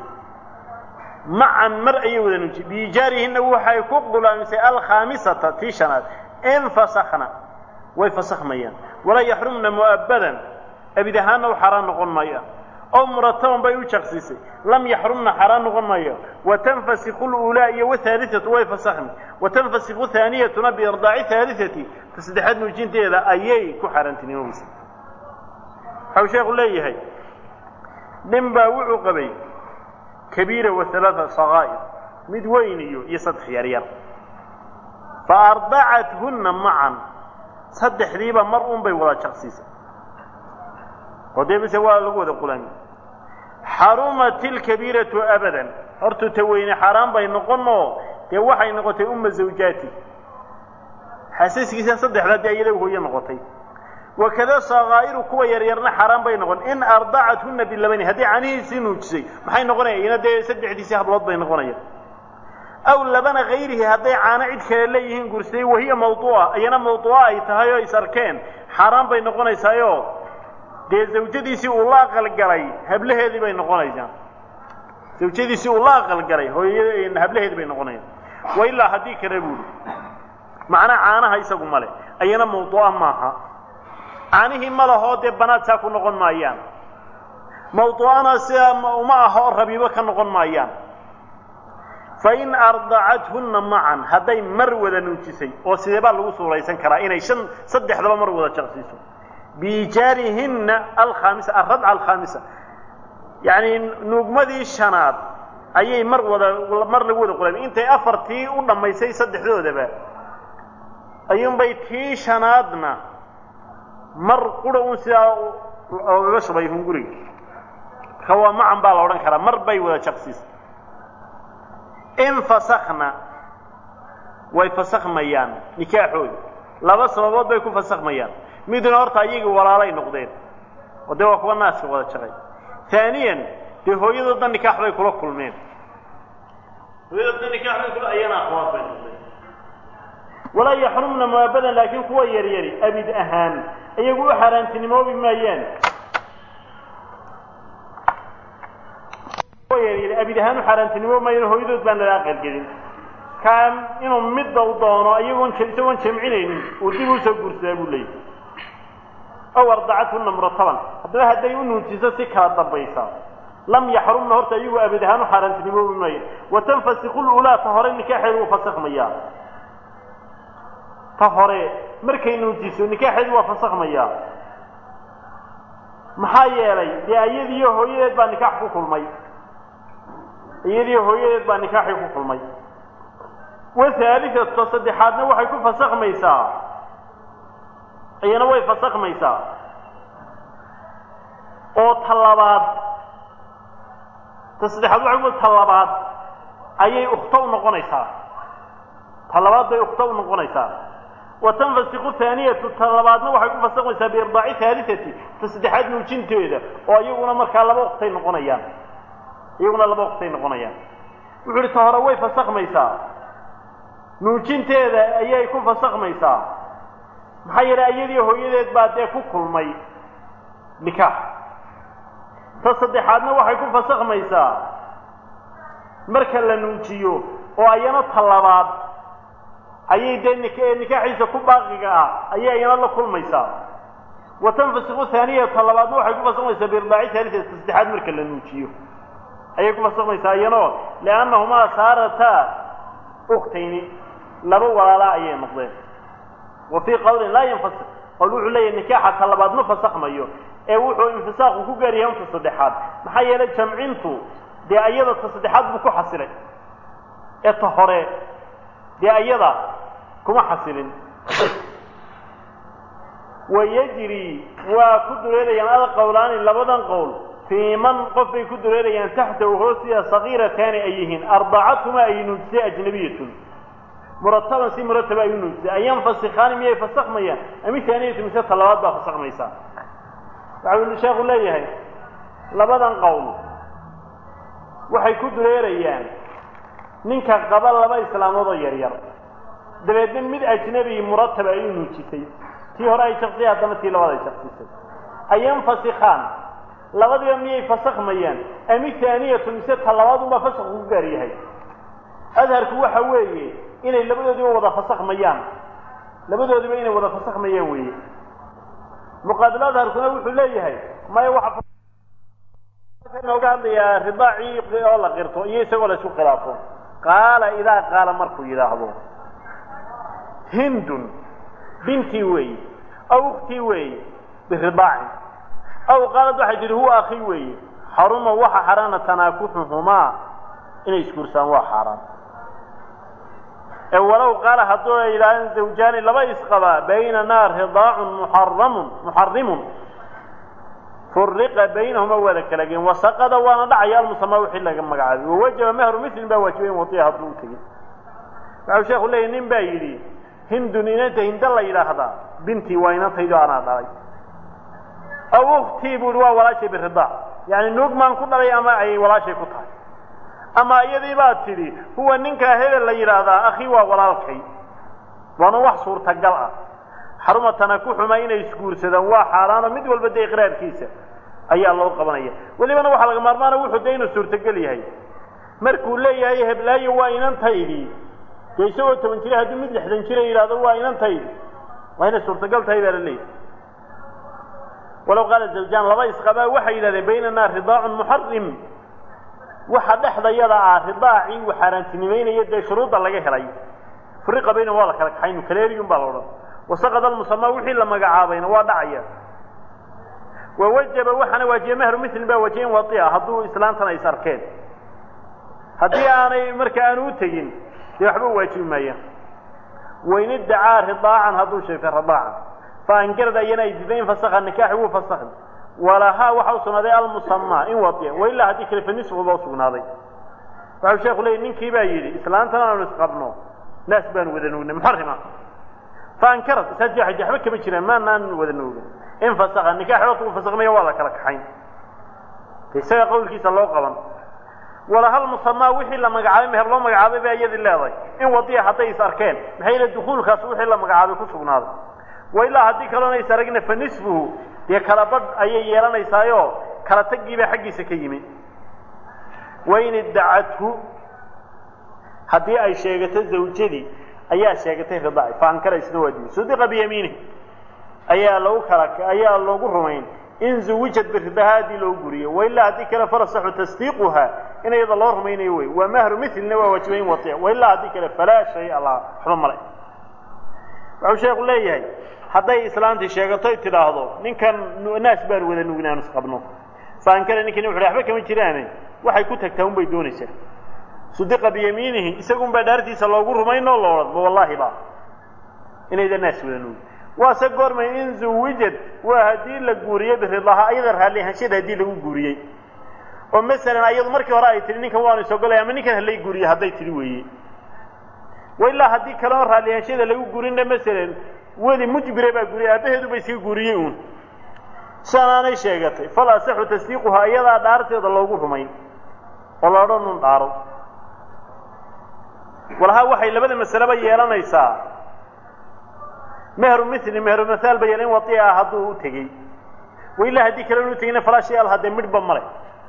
macan mar ayay wada nuujisay biijaarihinna waxay ku gulaamisay alkhaamisata tii shanaad infasakna way fasakhmayaan walaa yaxrumna mu'abbadan abid ahaanna u xaaraan noqon maayo oo murataban bay u jaqsiisay lam yaxrumna xaaraan noqon maayo watanfasiku luulaa iyo wahaaliatu way fasakhmi watanfasiku haaniyatuna biirdaaci haaliati ta saddexaad nuujinteeda ayay ku xaaraantinimobaysa waxau sheekhu leeyahay nin baa wuxuu qabay kabiira wa halaaa sakaa'ir mid weyn iyo iyo saddex yaryar fa ardacathunna macan saddexdiiba mar un bay wada jaqsiisay oo dee mise waa lagu wada qulaami xarumat ilkabiiratu abadan hortuu ta weyne xaaraan bay noqonoo dee waxay noqotay umma zawjaati xasaskiisa saddexdaa dee iyada hooye noqotay wakada sakaa'iru kuwa yaryarna xaaraan bay noqon in ardacathunna bilabani haddii canihiisii nuujisay maxay noqonaya ina dee saddexdiisii hablood bay noqonayaan aw labana hayrihi hadday caano cid kale leeyihiin guursaday wahiya mawduuca iyana mawduuca ay tahay oo is arkeen xaaraan bay noqonaysaayoo dee zawjadiisii uu la aqalgalay hablaheedii bay noqonaysaa zawjadiisii uu la aqalgalay hooyada hablaheedii bay noqonayaan wa ilaa haddii kale buuli macnaa caanaha isagu male ayana mawduuca maaha caanihii ma lahoo dee banaad saa ku noqon maayaan mawduucana sidaa uma aha oo rabiibo ka noqon maayaan fain ardacathunna macan hadday mar wada nuujisay oo sidee baa lagu suuraysan karaa inay shan saddexdaba mar wada jaqsiiso biijaarihinna alkhaamisa alradca alkhaamisa yacni nuugmadii shanaad ayay mar wada mar lagu wada qulaamay intay afartii u dhammaysay saddexdoodaba ayuunbay tii shanaadna mar qura un sidaa ogaga shubay hunguriga marka waa macan baa la odhan karaa mar bay wada jaqsiisay infasakna way fasakhmayaan nikaaxooda laba sababood bay ku fasakhmayaan midna horta ayagii walaalay noqdeen oo dee waa kuwa naaska wada jaqay haaniyan dee hooyadoodna nikaax bay kula kulmeen hooyadoodna nikaax bay kula ayana akhwaad bay noqdeen walaa yaxrumna muaabadan laakiin kuwa yaryari abid ahaan iyagu u xaaraantinimoobi maayaan kuwa yaryari abid ahaan u xaaraantinimo maayaan hooyadood baan lala aqalgelin kaan inuu midda u doono iyagoon isagoon jamcinaynin uu dib usoo guursadaa buu leeyahy aw ardacathunna murataban haddaba hadday u nuujiso si kala dambaysa lam yaxrumna horta iyagu abid ahaan u xaaraantinimoobi maayo watanfasiku lulaa ta hore nikaaxeedu uu fasakhmayaa ta hore markay nuujiso nikaaxeedu waa fasakhmayaa maxaa yeelay dee iyadiiyo hooyadeed baa nikaax ku kulmay iyadiiyo hooyadeed baa nikaaxii ku kulmay wahaaliatu saddexaadna waxay ku fasakhmaysaa iyana way fasakhmaysaa oo talabaad ta saddexaad waxay ku talabaad ayay ukhto u noqonaysaa talabaad bay ukhto u noqonaysaa watanfasiku haaniyatu ta labaadna waxay ku fasakhmaysaa biirdaaci haaliati ta saddexaad nuujinteeda oo iyaguna markaa laba uktay noqonayaan iyaguna laba uktay noqonayaan wuxu uhi ta hore way fasakhmaysaa nuujinteeda ayay ku fasakhmaysaa maxaa yeelay iyadii hooyadeed baa dee ku kulmay nikaax ta saddexaadna waxay ku fasakhmaysaa marka la nuujiyo oo ayana ta labaad ayay dee nik nikaaxiisa ku baaqiga ah ayay ayana la kulmaysaa wa tanfasiku haaniya ta labaadna waxay ku fasakhmaysaa biirdaaci haalisa ta saddexaad marka la nuujiyo ayay ku fasakhmaysaa iyanoo liannahumaa saarataa uktayni laba walaalaa ayay noqdeen wa fii qawlin laa yanfasik qowl wuxuu leeyahy nikaaxa ta labaad ma fasakhmayo ee wuxuu infisaaqu ku gaar yahay unta saddexaad maxaa yeelay jamcintu dee ayada ta saddexaad buu ku xasilay ee ta hore dee ayada kuma xasilin wayajri waa ku dureerayaan alqowlaani labadan qowl fii man qof bay ku dureerayaan taxtahu hoostiya sagiirataani ay yihiin arbacatuma ay nuujisay ajnabiyatun murataban si murataba ay u nuujisay an yanfasikaani miyay fasakhmayaan ami taaniyatu mise talabaad baa fasakhmaysaa waxau sheekhu leeyahay labadan qowl waxay ku dureerayaan ninka qaba laba islaamood oo yaryar dabeedna mid ajnabi murataba ay u nuujisay tii hore ay shaksiyay haddana tii labaad ay shaksisay ayanfasikaan labadiba miyay fasakmayaan ami taaniyatu mise ta labaad unbaa fasakh ku gaar yahay adharku waxa weeye inay labadoodiba wada fasakmayaan labadoodiba inay wada fasakmayaan weeye muqaabil adharkuna wuxuu leeyahay maya waxa nooga hadlayaa ridaacii oo la qirto iyo isagoo la isku khilaafo qaala idaa qaala markuu yidhaahdo hindun bintii weeye aw uktii weeye biridaacin aw qaalad waxay tihi huwa akii weeye xaruma waxa xaraana tanaakuxuhumaa inay isguursaan waa xaaraan ee walow qaala hadduu ay yidhahdeen zawjaani laba isqabaa baynanaa ridaacun muxaramun muxarimun furiqa baynahuma waa la kala geen wasaqada waana dhacaya almusamaa wixii laga magacaabay wawajaba mehru milin baa waajibay in wadiya hadduu u tegey waxau sheekhu leeyahy nin baa yidhi hindun inanta hinda la yidhaahdaa bintii waa inantaydo anaa dhalay aw uktii buu ihi waa walaashay biridaac yani nuug maan ku dhalay ama ay walaashay ku tahay ama iyadii baa tidhi huwa ninkaa hebel la yidhaahdaa akhii waa walaalkay waana wax suurtagal ah xaruma tanakuxuma inay isguursadaan waa xaaraano mid walba dee iqraarkiisa ayaa loo qabanaya welibana waxaa laga maarmaana wuxuu dee inuu suurtogel yahay markuu leeyahay heblaayo waa inantaydii dee isagoo toban jira haddii mid lixdan jira yidhahdo waa inantaydi waa inay suurtagal tahay baa la leeyahay walow qaala zawjaan laba isqabaa waxay yidhahdeen baynanaa ridaacun muxarim waxa dhexdayada ah ridaacii uu xaaraantinimeynaya dee shuruudda laga helay furiqa bayna waa la kala kaxaynu kaleeriyun baa la odhan wasaqad almusamaa wixii la magacaabayna waa dhacaya wawajaba waxaana waajiya mehru milin baa wajiyen wadia hadduu islaantana is arkeen haddii aanay marka aanu u tegin dee waxba waajibi maayaan wain iddacaa ridaacan hadduu sheegtay ridaacan faangarad ayana ay diiday in fasakha nikaaxi wuu fasakhi walahaa waxa u sugnaaday almusamaa in wadiya wailaa haddii kale fanisfuba u sugnaaday waxau sheeku leeyay ninkii baa yidhi islaantana aanu isqabno naas baanu wada nuugnay muxarima faankarad isaas waxay waxba kama jiraan maanaan wada nuugin in fasakha nikaaxi horta uu fasakmaya waa la kala kaxayn isaga qawlkiisa loo qaban walahal musamaa wixii la magacaabay meher loo magacaabay baa iyadii leedahay in wadiya hadday is arkeen maxay yidhi dukuulkaas wixii la magacaabay ku sugnaaday wailaa haddii kaloona is aragna fa nisfuhu dee kala badh ayay yeelanaysaayoo kala taggiibaa xaggiisa ka yimi wain iddacathu haddii ay sheegato zawjadii ayaa sheegatay ridaaci faankara isna waajibi sudiqa biyamiinihi ayaa lagu kala ayaa loogu rumayn in zuwijad biridaha haddii loogu guriyo wailaa haddii kale falasaxu tasdiiquha in iyada loo rumaynayo wey waa mahru milina waa waajibay in waiic wailaa haddii kale falaa shaya laha waxba male wuxuu sheeku leeyahay hadday islaantii sheegatoy tidhaahdo ninkan naas baanu wada nugin aanu isqabno faankara ninkani wuxu waxba kama jiraane waxay ku tagtaa un bay doonaysaa sudiqa biyamiinihi isagunbaa dhaartiisa loogu rumaynoo lo odhan ma wallaahi ba inayda naas wada nugin waase goormay in zuwijad waa haddii la guuriyey biridaha ayada raalli ahaanshada haddii lagu guuriyey oo masalan ayadu markii hore ay tihi ninkan waanu isogolay ama ninkan halay guuriye hadday tidhi weeye wailaa haddii kaleo raalli ahaanshada lagu guurinna masalan weli mujbire baa guuriyey aabbaheedu ba iska guuriyey uun sidaanaanay sheegatay fal asaxu tasdiiquhaa iyadaa dhaarteeda loogu rumayn oo la odhan un dhaaro walahaa waxay labada masaleba yeelanaysaa mehru mili mehru mahaal ba yeelan wadi ah hadduu u tegey wailaa haddii kale inu tegina falaa shay al haddee midhba male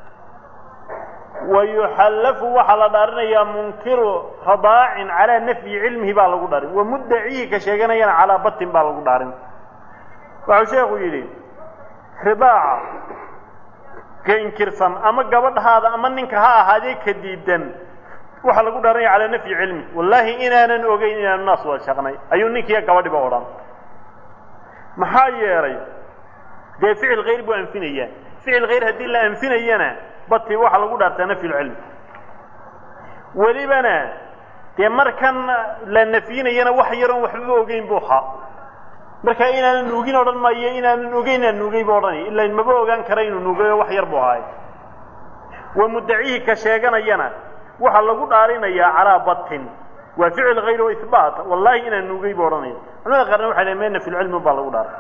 wayuxallafu waxaa la dhaarinayaa munkiru radaacin calaa nafyi cilmihi baa lagu dharin wa muddacihi ka sheeganayana calaa batin baa lagu dhaarin waxau sheekhu yidhi ridaaca ka inkirsan ama gabadhaada ama ninka ha ahaadee ka diidan waxaa lagu dhaaranaya calaa nafyi cilmi wallaahi inaanan ogeyn inaanu naas wada shaqnay ayuu ninkiiyo gabadhiba odhan maxaa yeelay dee ficil khayr buu anfinayaa ficil khayr haddii la anfinayana bati waxaa lagu dhaartaa nafyulcilmi welibana dee markan la nafyinayana wax yaroon waxbaba ogeyn buu ahaa markaa inaanan nuugin odhan maayo inaanan ogeyn inaan nuugay bu odhanaya ilaa maba ogaan kara inuu nuugay oo wax yar buu ahaay wa muddacihi ka sheeganayana waxaa lagu dhaarinayaa calaa batin waa ficil khayr oo ihbaat wallaahi inaan nuugay buu odhanaya culamada qaarna waxay leeyn mee nafyulcilmi baa lagu dhaaray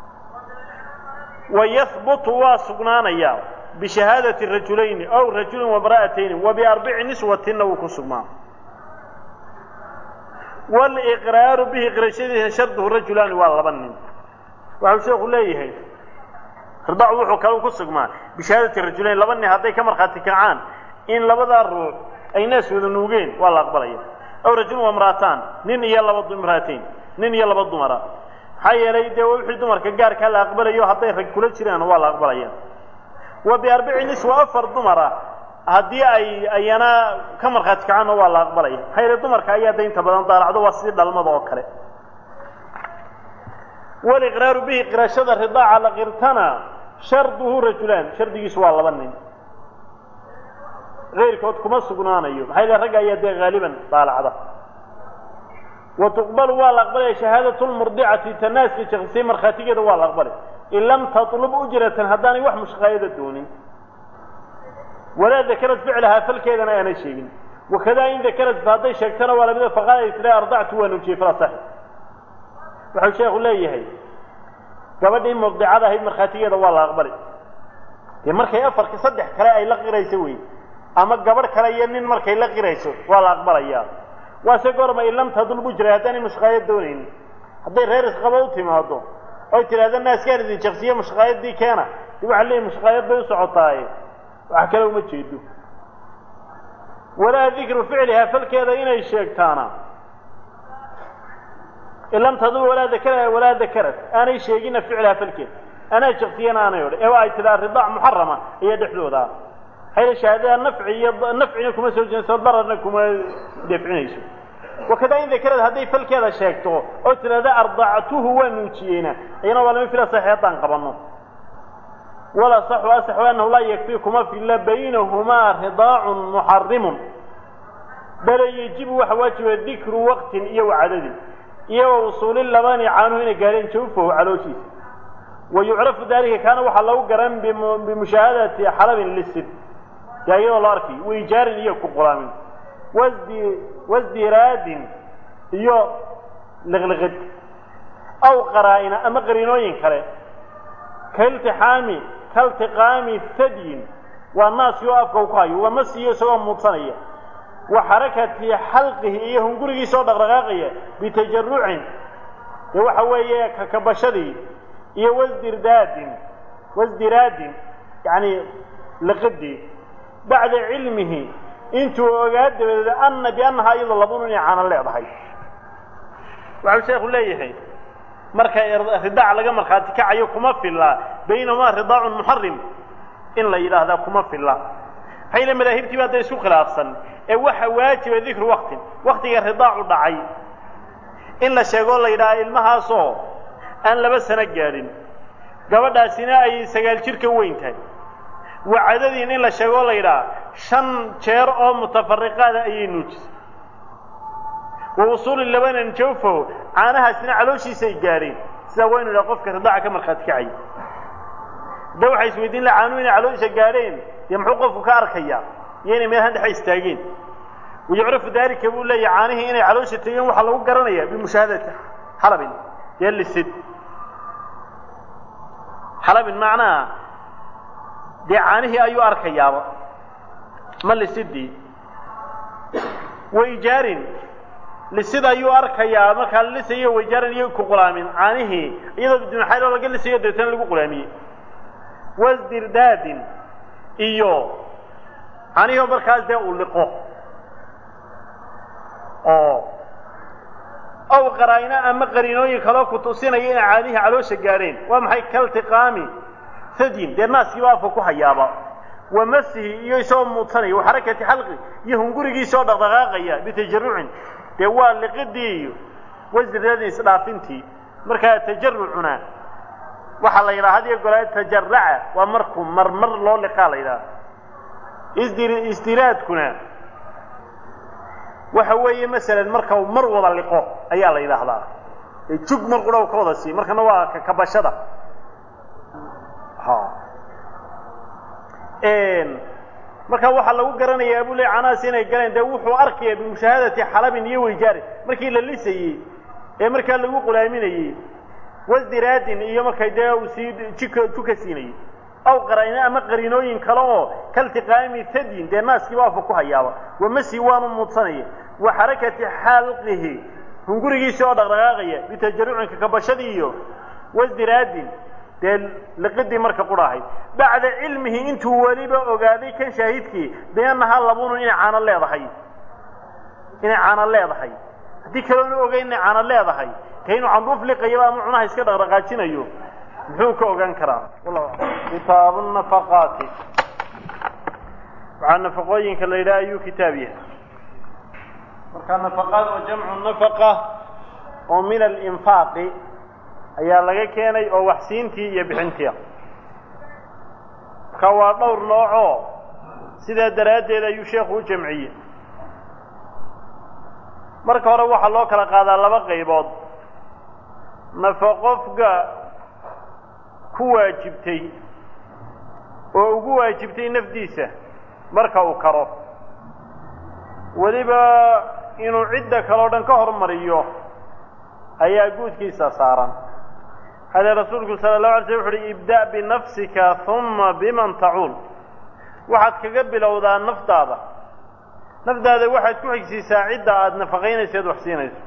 wayahbutu waa sugnaanayaa bishahaadati rajulayni aw rajulin wamra'atayni wa biarbici niswatinna wuu ku sugnaa waliqraaru bihi qirashadiisa sharduhu rajulaani waa laba nin waxau sheekhu leeyahay ridaacu wuxuu kale ku sugmaa bishahaadati rajulayn laba nin hadday ka markhaati kacaan in labadaa ruux ay naas wada nuugeen waa la aqbalaya aw rajulun wamra'ataan nin iyo laba imra'atayn nin iyo laba dumara maxaa yeelay dee wixii dumarka gaarkaa la aqbalayo hadday rag kula jiraan waa la aqbalaya wa biarbici niswa afar dumara haddii ay ayana ka markhaati kacaanna waa la aqbalaya maxaa yeele dumarka ayaa daynta badan daalacdo waa sidii dhalmada oo kale waliqraaru bihi qirashada ridaaca la qirtana sharduhu rajulaan shardigiisu waa laba nin keyrkood kuma sugnaanayo maxaa yeele ragga ayaa dee haaliban daalacda wa tuqbalu waa la aqbalaya shahaadatu lmurdicati tanaaska shaksiyey markhaatigeeda waa la aqbalay in lam tatlub ujratan haddaanay wax mushqaayada doonin walaa dakarad ficlahaa falkeedana aanay sheegin wakadaa in dakarad hadday sheegtana waa lamida faqaal ay tira ardactu waa nuujiyey fala saxi wuxuu sheekhu leeyahay gabadhii murdicada ahayd markhaatigeeda waa la aqbalay dee markay afarka saddex kale ay la qirayso wey ama gabadh kale iyo nin markay la qirayso waa la aqbalayaa waase goorma in lam tadulbu jiray haddaanay mushqaayad doonaynin hadday reer isqaba u timaado oy tidhahda naaskaan idin jaqsiye mushqaayadii keena dib waxaa leeyahy mushqaayad bay u socotaaye wax kale uma jeedo walaa dikru ficlihaa falkeeda inay sheegtaana in lam tadul walaa dakara walaa dakarad aanay sheegina ficlaha falkeeda anaa jaqsiyana aanay odhan ee ay tidhaa ridaac muxarama ayaa dhexdooda ah hayla shahaadada nafci iyo nafcina kuma soo jeedso dararna kuma defcinayso wakadaa in dakarad hadday falkeeda sheegto oo tidhahda ardactuhu waa nuujiyeyna iyana waa lama fila saxi haddaan qabanno wala saxu asaxu annahu laa yakfii kuma filla baynahumaa ridaacun muxarimun bale yejibu waxa waajiba dikru waqtin iyo wacadadin iyo wa usuuli labani caanuhu inay gaadheen jawfahu calooshiisa wa yucrafu dalika kaana waxaa lagu garan bimushaahadati xalabin lisid dee iyadoo la arkay waijaarin iyo ku qulaamin wasdi wasdiraadin iyo liqliqid aw qaraa'ina ama qariinooyin kale kailtixaami kaltiqaami thadyin waa naaskii oo afka u ku hayo waa masiyo isagoo muudsanaya wa xarakati xalqihi iyo hungurigiisoo dhaqdhaqaaqaya bitajarucin dee waxa weeye kakabashadii iyo wasdirdaadin wasdiraadin yacni liqidii bacda cilmihi intuu ogaa dabadeed ana biannahaa iyadoo labun inay caano leedahay waxau sheekhu leeyahay marka ridaac laga markhaati kacayo kuma filla baynahumaa ridaacun muxarim in la yidhaahdaa kuma filla maxaa yile madaahibtii baa da isku khilaafsan ee waxa waajiba dikru waktin waktiga ridaacu dhacay in la sheegoo la yidhaha ilmahaasoo aan laba sano gaadhin gabadhaasina ay sagaal jir ka weyn tahay wacadadiin in la sheegoo la yidhaha shan jeer oo mutafariqaada ayay nuujisay wa usuuli labanan jawfaho caanahaasina calooshiisay gaadheen sidaa waynu idhaha qofka ridaaca ka markhaati kacaya hadda waxay isweydiin laha caanuhu inay caloosha gaadheen dee muxuu qofku ka arkayaa iyo inay meelhan dhexe istaageen wayucrafu daalika buu leeyahy caanihii inay caloosha tegeen waxaa lagu garanaya bimushaahadati xalabin dee lisid xalabin macnaha dee caanihii ayuu arkayaaba ma lisidii waijaarin lisid ayuu arkayaa markaa la lisayo waijaarin iyo ku qulaamin caanihii iyadoo bidunxayroo laga lisayo deetana lagu qulaamiyey wasdirdaadin iyo caanihii markaas dee uu liqo oo aw qaraa'ino ama qariinooyin kaloo ku tusinaya inay caanihii caloosha gaadheen waa maxay kaltiqaami sadyin dee naaskiiba afka ku hayaaba wa masihi iyo isagoo muudsanaya wa xarakati xalqi iyo hungurigiisoo dhaqdhaqaaqaya bitajarucin dee waa liqidii iyo wasdirdaadin isdhaafintii markaa tajarucuna waxaa la yidhaha had iyo goraa tajaraca waa markuu marmar loo liqaa la yidhaha isdir istiraadkuna waxa weeye masalan marka uu mar wada liqo ayaa la yidhaahdaa ee jug mar qura u ka wada siiy markana waa kakabashada ha marka waxaa lagu garanayaa abu le canaas inay galeen dee wuxuu arkaya bimushaahadati xalabin iyo weyjaarin markii la lisayey ee markaa lagu qulaaminayey wasdiraadin iyo markay dee uu sii jika juka siinayey aw qaraino ama qariinooyin kale oo kaltiqaami thadyin dee naaskiiba afka ku hayaaba wamasi waanu muudsanaya wa xarakati xalqihi hungurigiisi oo dhaqdhaqaaqaya bitajarucin kakabashadii iyo wasdiraadin dee liqidii marka qudhahay bacda cilmihi intuu weliba ogaaday kan shaahidkii biannahaa labunun inay caano leedahay inay caano leedahay haddii kaloona ogeyn inay caano leedahay ka inuu canduuf liqayaba ama cunaha iska dhaqdhaqaajinayo muxuu ka ogaan karaa kitaabu nafaqaati waxaa nafaqooyinka la yidhaha ayuu kitaab yahay marka nafaqaad oo jamcu nafaqa oo min alinfaaqi ayaa laga keenay oo waxsiintii iyo bixintii marka waa dhowr noocoo sidaa daraaddeed ayuu sheekhu u jamciyey marka hore waxaa loo kala qaadaa laba qaybood nafaqo qofka ku waajibtay oo ugu waajibtay nafdiisa marka uu karo weliba inuu cidda kaleo dhan ka hormariyo ayaa guudkiisa saaran hade rasuulku sala allahu alay slam wuxu uhi ibda' binafsika huma biman tacuul waxaad kaga bilowdaa naftaada naftaada waxaad ku xigsiisaa cidda aada nafaqaynayso eed wax siinayso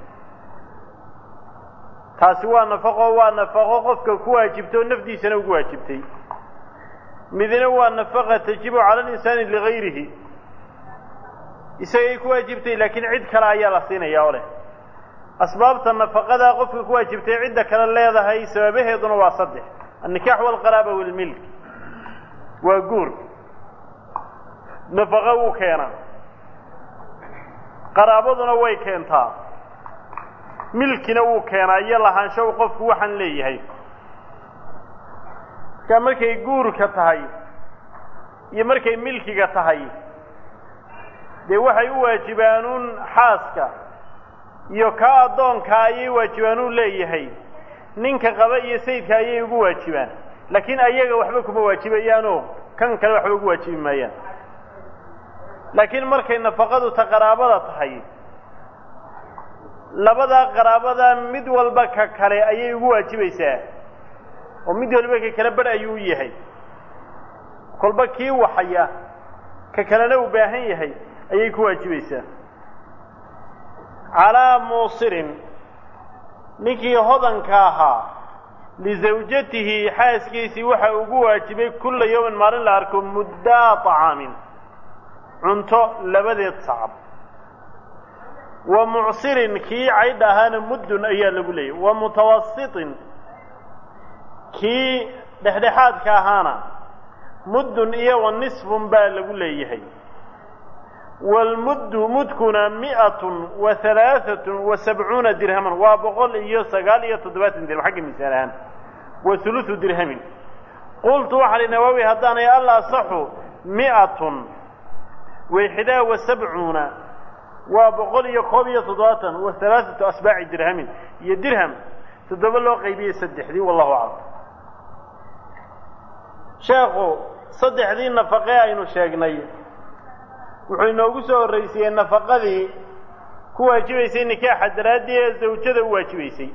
taasi waa nafaqo waa nafaqo qofka ku waajibta oo nafdiisana ugu waajibtay midna waa nafaqa tajibu cala alinsaani ligayrihi isagay ku waajibtay laakiin cid kale ayaa la siinaya oo leh asbaabta nafaqadaa qofka ku waajibtay cidda kale leedahay sababaheeduna waa saddex annikaax walqaraaba walmilk waa guur nafaqo wuu keenaa qaraabaduna way keentaa milkina wuu keenaa iyo lahaansho u qofku waxaan leeyahay markaa markay guurka tahay iyo markay milkiga tahay dee waxay u waajibaanuun xaaska iyo kaa addoonka ayay waajibaanuun leeyahay ninka qaba iyo sayidka ayay ugu waajibaan laakiin ayaga waxba kuma waajibayaanoo kan kale waxba ugu waajibi maayaan laakiin markay nafaqadu ta qaraabada tahay labadaa qaraabada mid walba ka kale ayay ugu waajibaysaa oo mid walba ka kale badh ayuu u yahay kolba kii waxaya ka kalena uu baahan yahay ayay ku waajibaysaa calaa muusirin ninkii hodanka ahaa lisawjatihi xaaskiisii waxa ugu waajibay kulla yawmin maalin la arko muddaa طacaamin cunto labadeed sacab wa mucsirin kii caydh ahaana muddun ayaa lagu leeyahy wa mutawasitin kii dhexdhexaadka ahaana muddun iyo wa nisfun baa lagu leeyahay waalmuddu mudkuna mi'atun wa halaaatun wa sabcuuna dirhaman waa boqol iyo sagaal iyo toddobaatan dirham xagga misaal ahaan wa hulusu dirhamin qultu waxaa li nawaawi haddaanay al asaxu mi'atun wayxidaa wa sabcuuna waa boqol iyo koob iyo toddobaatan wa halaaatu asbaaci dirhamin iyo dirham toddoba loo qaybiyey saddexdii wallahu aclam sheekhu saddexdii nafaqee aynu sheegnay wuxuu inoogu soo horraysiiyey nafaqadii ku waajibaysay nikaaxa daraaddii ee zawjada u waajibaysay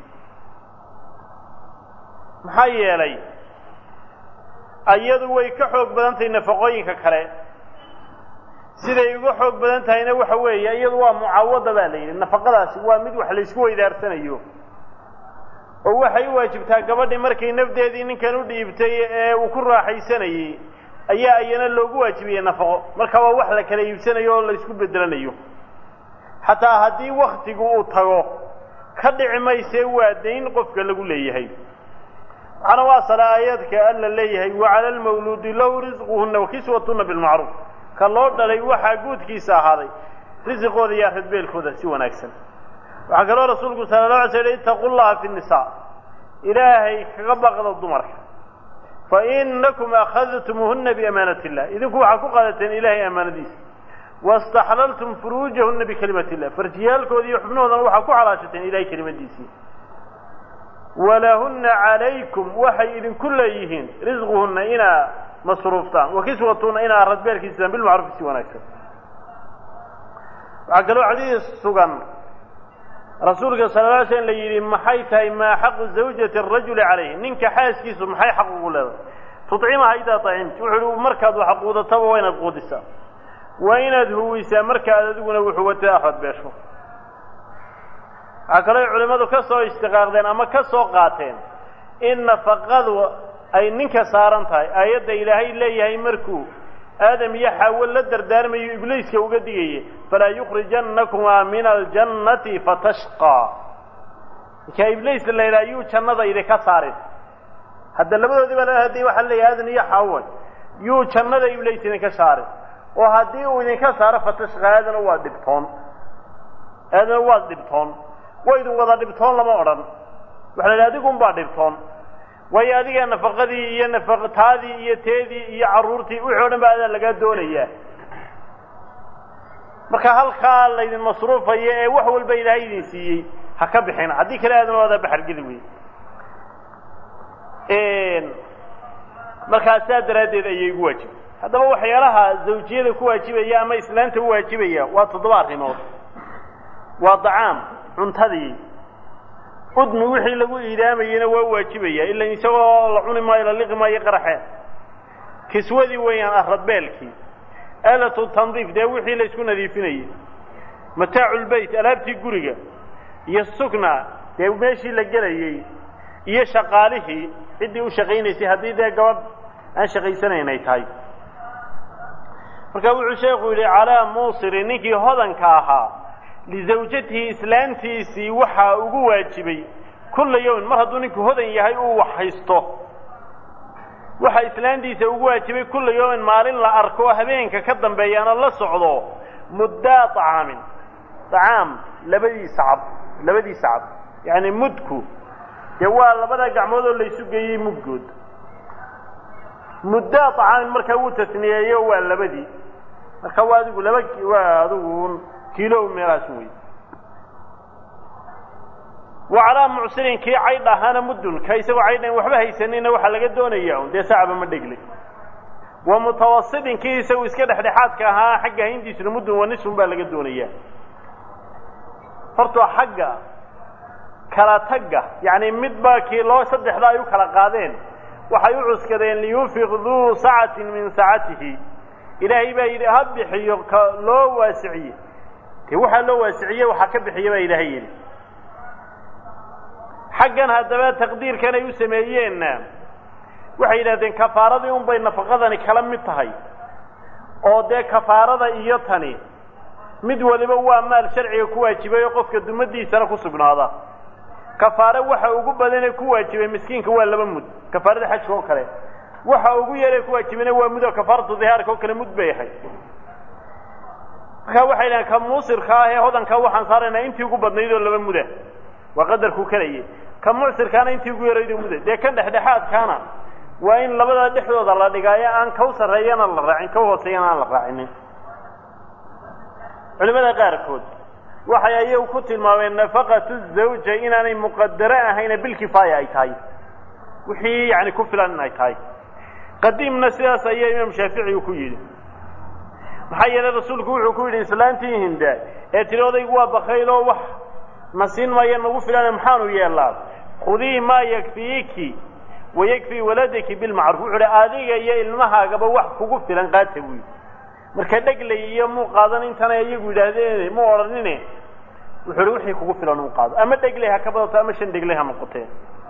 maxaa yeelay iyadu way ka xoog badan tahay nafaqooyinka kale siday uga xoog badan tahayna waxa weeye iyadu waa mucaawada baa la yidhi nafaqadaasi waa mid wax laysku weydaarsanayo oo waxay u waajibtaa gabadhii markay nafdeedii ninkan u dhiibtay ee uu ku raaxaysanayey ayaa iyana loogu waajibiyey nafaqo marka waa wax la kala iibsanayo oo laysku bedelanayo xataa haddii waktigu uu tago ka dhici maysee waa dayn qofka lagu leeyahay waxaana waa sala aayaadka alla leeyahay wacala almawluudi lahu risquhunna wakiswatuna bilmacruuf ka loo dhalay waxaa guudkiisa ahaaday risiqooda iyo radbeelkooda si wanaagsan waxaa kaloo rasuulku sala la alay sl ittaqu llaha fi nnisaa ilaahay kaga baqda dumarka fa inakum akhadtumuuhuna biamaanati illah idinku waxaa ku qaadateen ilaahay amaanadiisa waاstaxlaltum furuujahuna bikalimati illah farjiyaalkooda iyo xubnahoodana waxaa ku xalaashateen ilahay kelimadiisii walahuna calaykum waxay idinku leeyihiin risquhuna inaa masruuftaan wakiswatuna inaa radbeelkiisaan bilmacruufi si wanaagsan waxaa kaloo xadiis sugan rasuulka sala la alay slam la yidhi maxay tahay maa xaqu zawjati arajuli calayhi ninka xaaskiisu maxay xaq ugu leedahay tudcimaha idaa acimti wuxuu uhi markaad wax quudataba waa inaad quudisaa waa inaad huwisaa markaad adiguna wuxuwata radbeesho waxaa kaloo culimmadu ka soo ishtiqaaqdeen ama ka soo qaateen in nafaqadu ay ninka saaran tahay aayadda ilaahay leeyahay markuu aadam iyo xaawo la dardaarmayo ibliiska uga digaya falaa yukhrijannakumaa min aljannati fatashqaa markaa ibliis la yidhaha yuu jannada idinka saarin hadda labadoodii baa hadii waxaa leeyahay aadan iyo xaawo yuu jannada ibliis idinka saarin oo haddii uu idinka saaro fatashqa aadana waa dhibtoon aadana waa dhibtoon waa idin wada dhibtoon lama odhan waxa la yidhaha adigunbaa dhibtoon waayo adiga nafaqadii iyo nafaqtaadii iyo teedii iyo carruurtii wixii o dhan ba adaa lagaa doonayaa marka halkaa laydin masruufayo ee wax walba ilaahay idin siiyey ha ka bixin haddii kale aadan waadaa baxargeli wey markaa saa daraaddeed ayay igu waajibay haddaba waxyaalaha zawjiyada ku waajibaya ama islaanta u waajibaya waa toddoba arrimood waa dacaam cuntadii udmi wixii lagu iidaamayena waa waajibaya ila isagoo la cuni maayo la liqi maayo qaraxe kiswadii weeyaan ahradbeelkii aalatu tandiif dee wixii la isku nadiifinayay mataacu lbeyt alaabtii guriga iyo sukna dee meeshii la gelayey iyo shaqaalihii ciddii u shaqaynaysay haddii dee gabadh aan shaqaysanayn ay tahay marka wuxuu sheekhu yidhi calaa muusiri ninkii hodanka ahaa lizawjatihi islaantiisii waxaa ugu waajibay kulla yawmin mar hadduu ninku hodan yahay uu wax haysto waxaa islaantiisa ugu waajibay kulla yawmin maalin la arko oo habeenka ka dambeeyaana la socdo muddaa طacaamin طacaam labadiisa cab labadiisa cab yacni mudku dee waa labada gacmood oo laysu geeyey mudgood muddaa طacaamin markaa wuu tasniyeeyo waa labadii marka waa adigu laba waa adigu kiilo meelaas wey wa calaa mucsirin kii caydh ahaana muddun ka isagoo caydhan waxba haysanina waxaa laga doonaya un dee sacba ma dhegle wa mutawasitin kii isagu iska dhexdhexaadka ahaa xagga hayntiisuna muddun wa nisfun baa laga doonaya horta xagga kala tagga yacni midbaa kii loo saddexda ay u kala qaadeen waxay u cuskadeen liyunfiq duu sacatin min sacatihi ilaahay baa yidhi ha bixiyo ka loo waasiciye dee waxaa loo waasiciye waxaa ka bixiya baa ilaahay yidhi xaggan haddaba taqdiirkan ay u sameeyeenna waxay yidhahdeen kafaaradii un bay nafaqadani kala mid tahay oo dee kafaarada iyo tani mid waliba waa maal sharciga ku waajibay oo qofka dumadiisana ku sugnaada kafaare waxa ugu badanee ku waajibay miskiinka waa laba mud kafaarada xajka oo kale waxa ugu yaree ku waajibayna waa mud oo kafaaratu dihaarka oo kale mud bay ahay markaa waxay dhahen ka muusirka ah ee hodanka waxaan saaraynaa intii ugu badnayd oo laba muda waa qadarkuu kalayay ka mucsirkaana intii ugu yaraydoo muda dee kan dhexdhexaadkaana waa in labada dhexdooda la dhigaayo aan kaw sarreeyana la raacin kaw hooseeyana aan la raacinin culimada qaarkood waxay ayagu ku tilmaameen nafaqatu zawja inaanay muqadaro ahayna bilkifaaya ay tahay wixii yani ku filan in ay tahay qadiimna sidaas ayaa imaam shaafici uu ku yidhi maxaa yeelay rasuulku wuxuu ku yidhi islaantii hinda ee tiri odaygu waa bakayl oo wax na siin maayo nagu filan maxaanu yeelaa khudii maa yakfiiki wayakfii waladaki bilmacruuf wuxuu hi adiga iyo ilmahaagaba wax kugu filan qaata buy marka dheglay iyo muu qaadan intana iyagu yidhaahdeen mu odhanine wuxuu hi wixii kugu filan uu qaado ama dheglay ha ka badato ama shan dheglay ha noqotee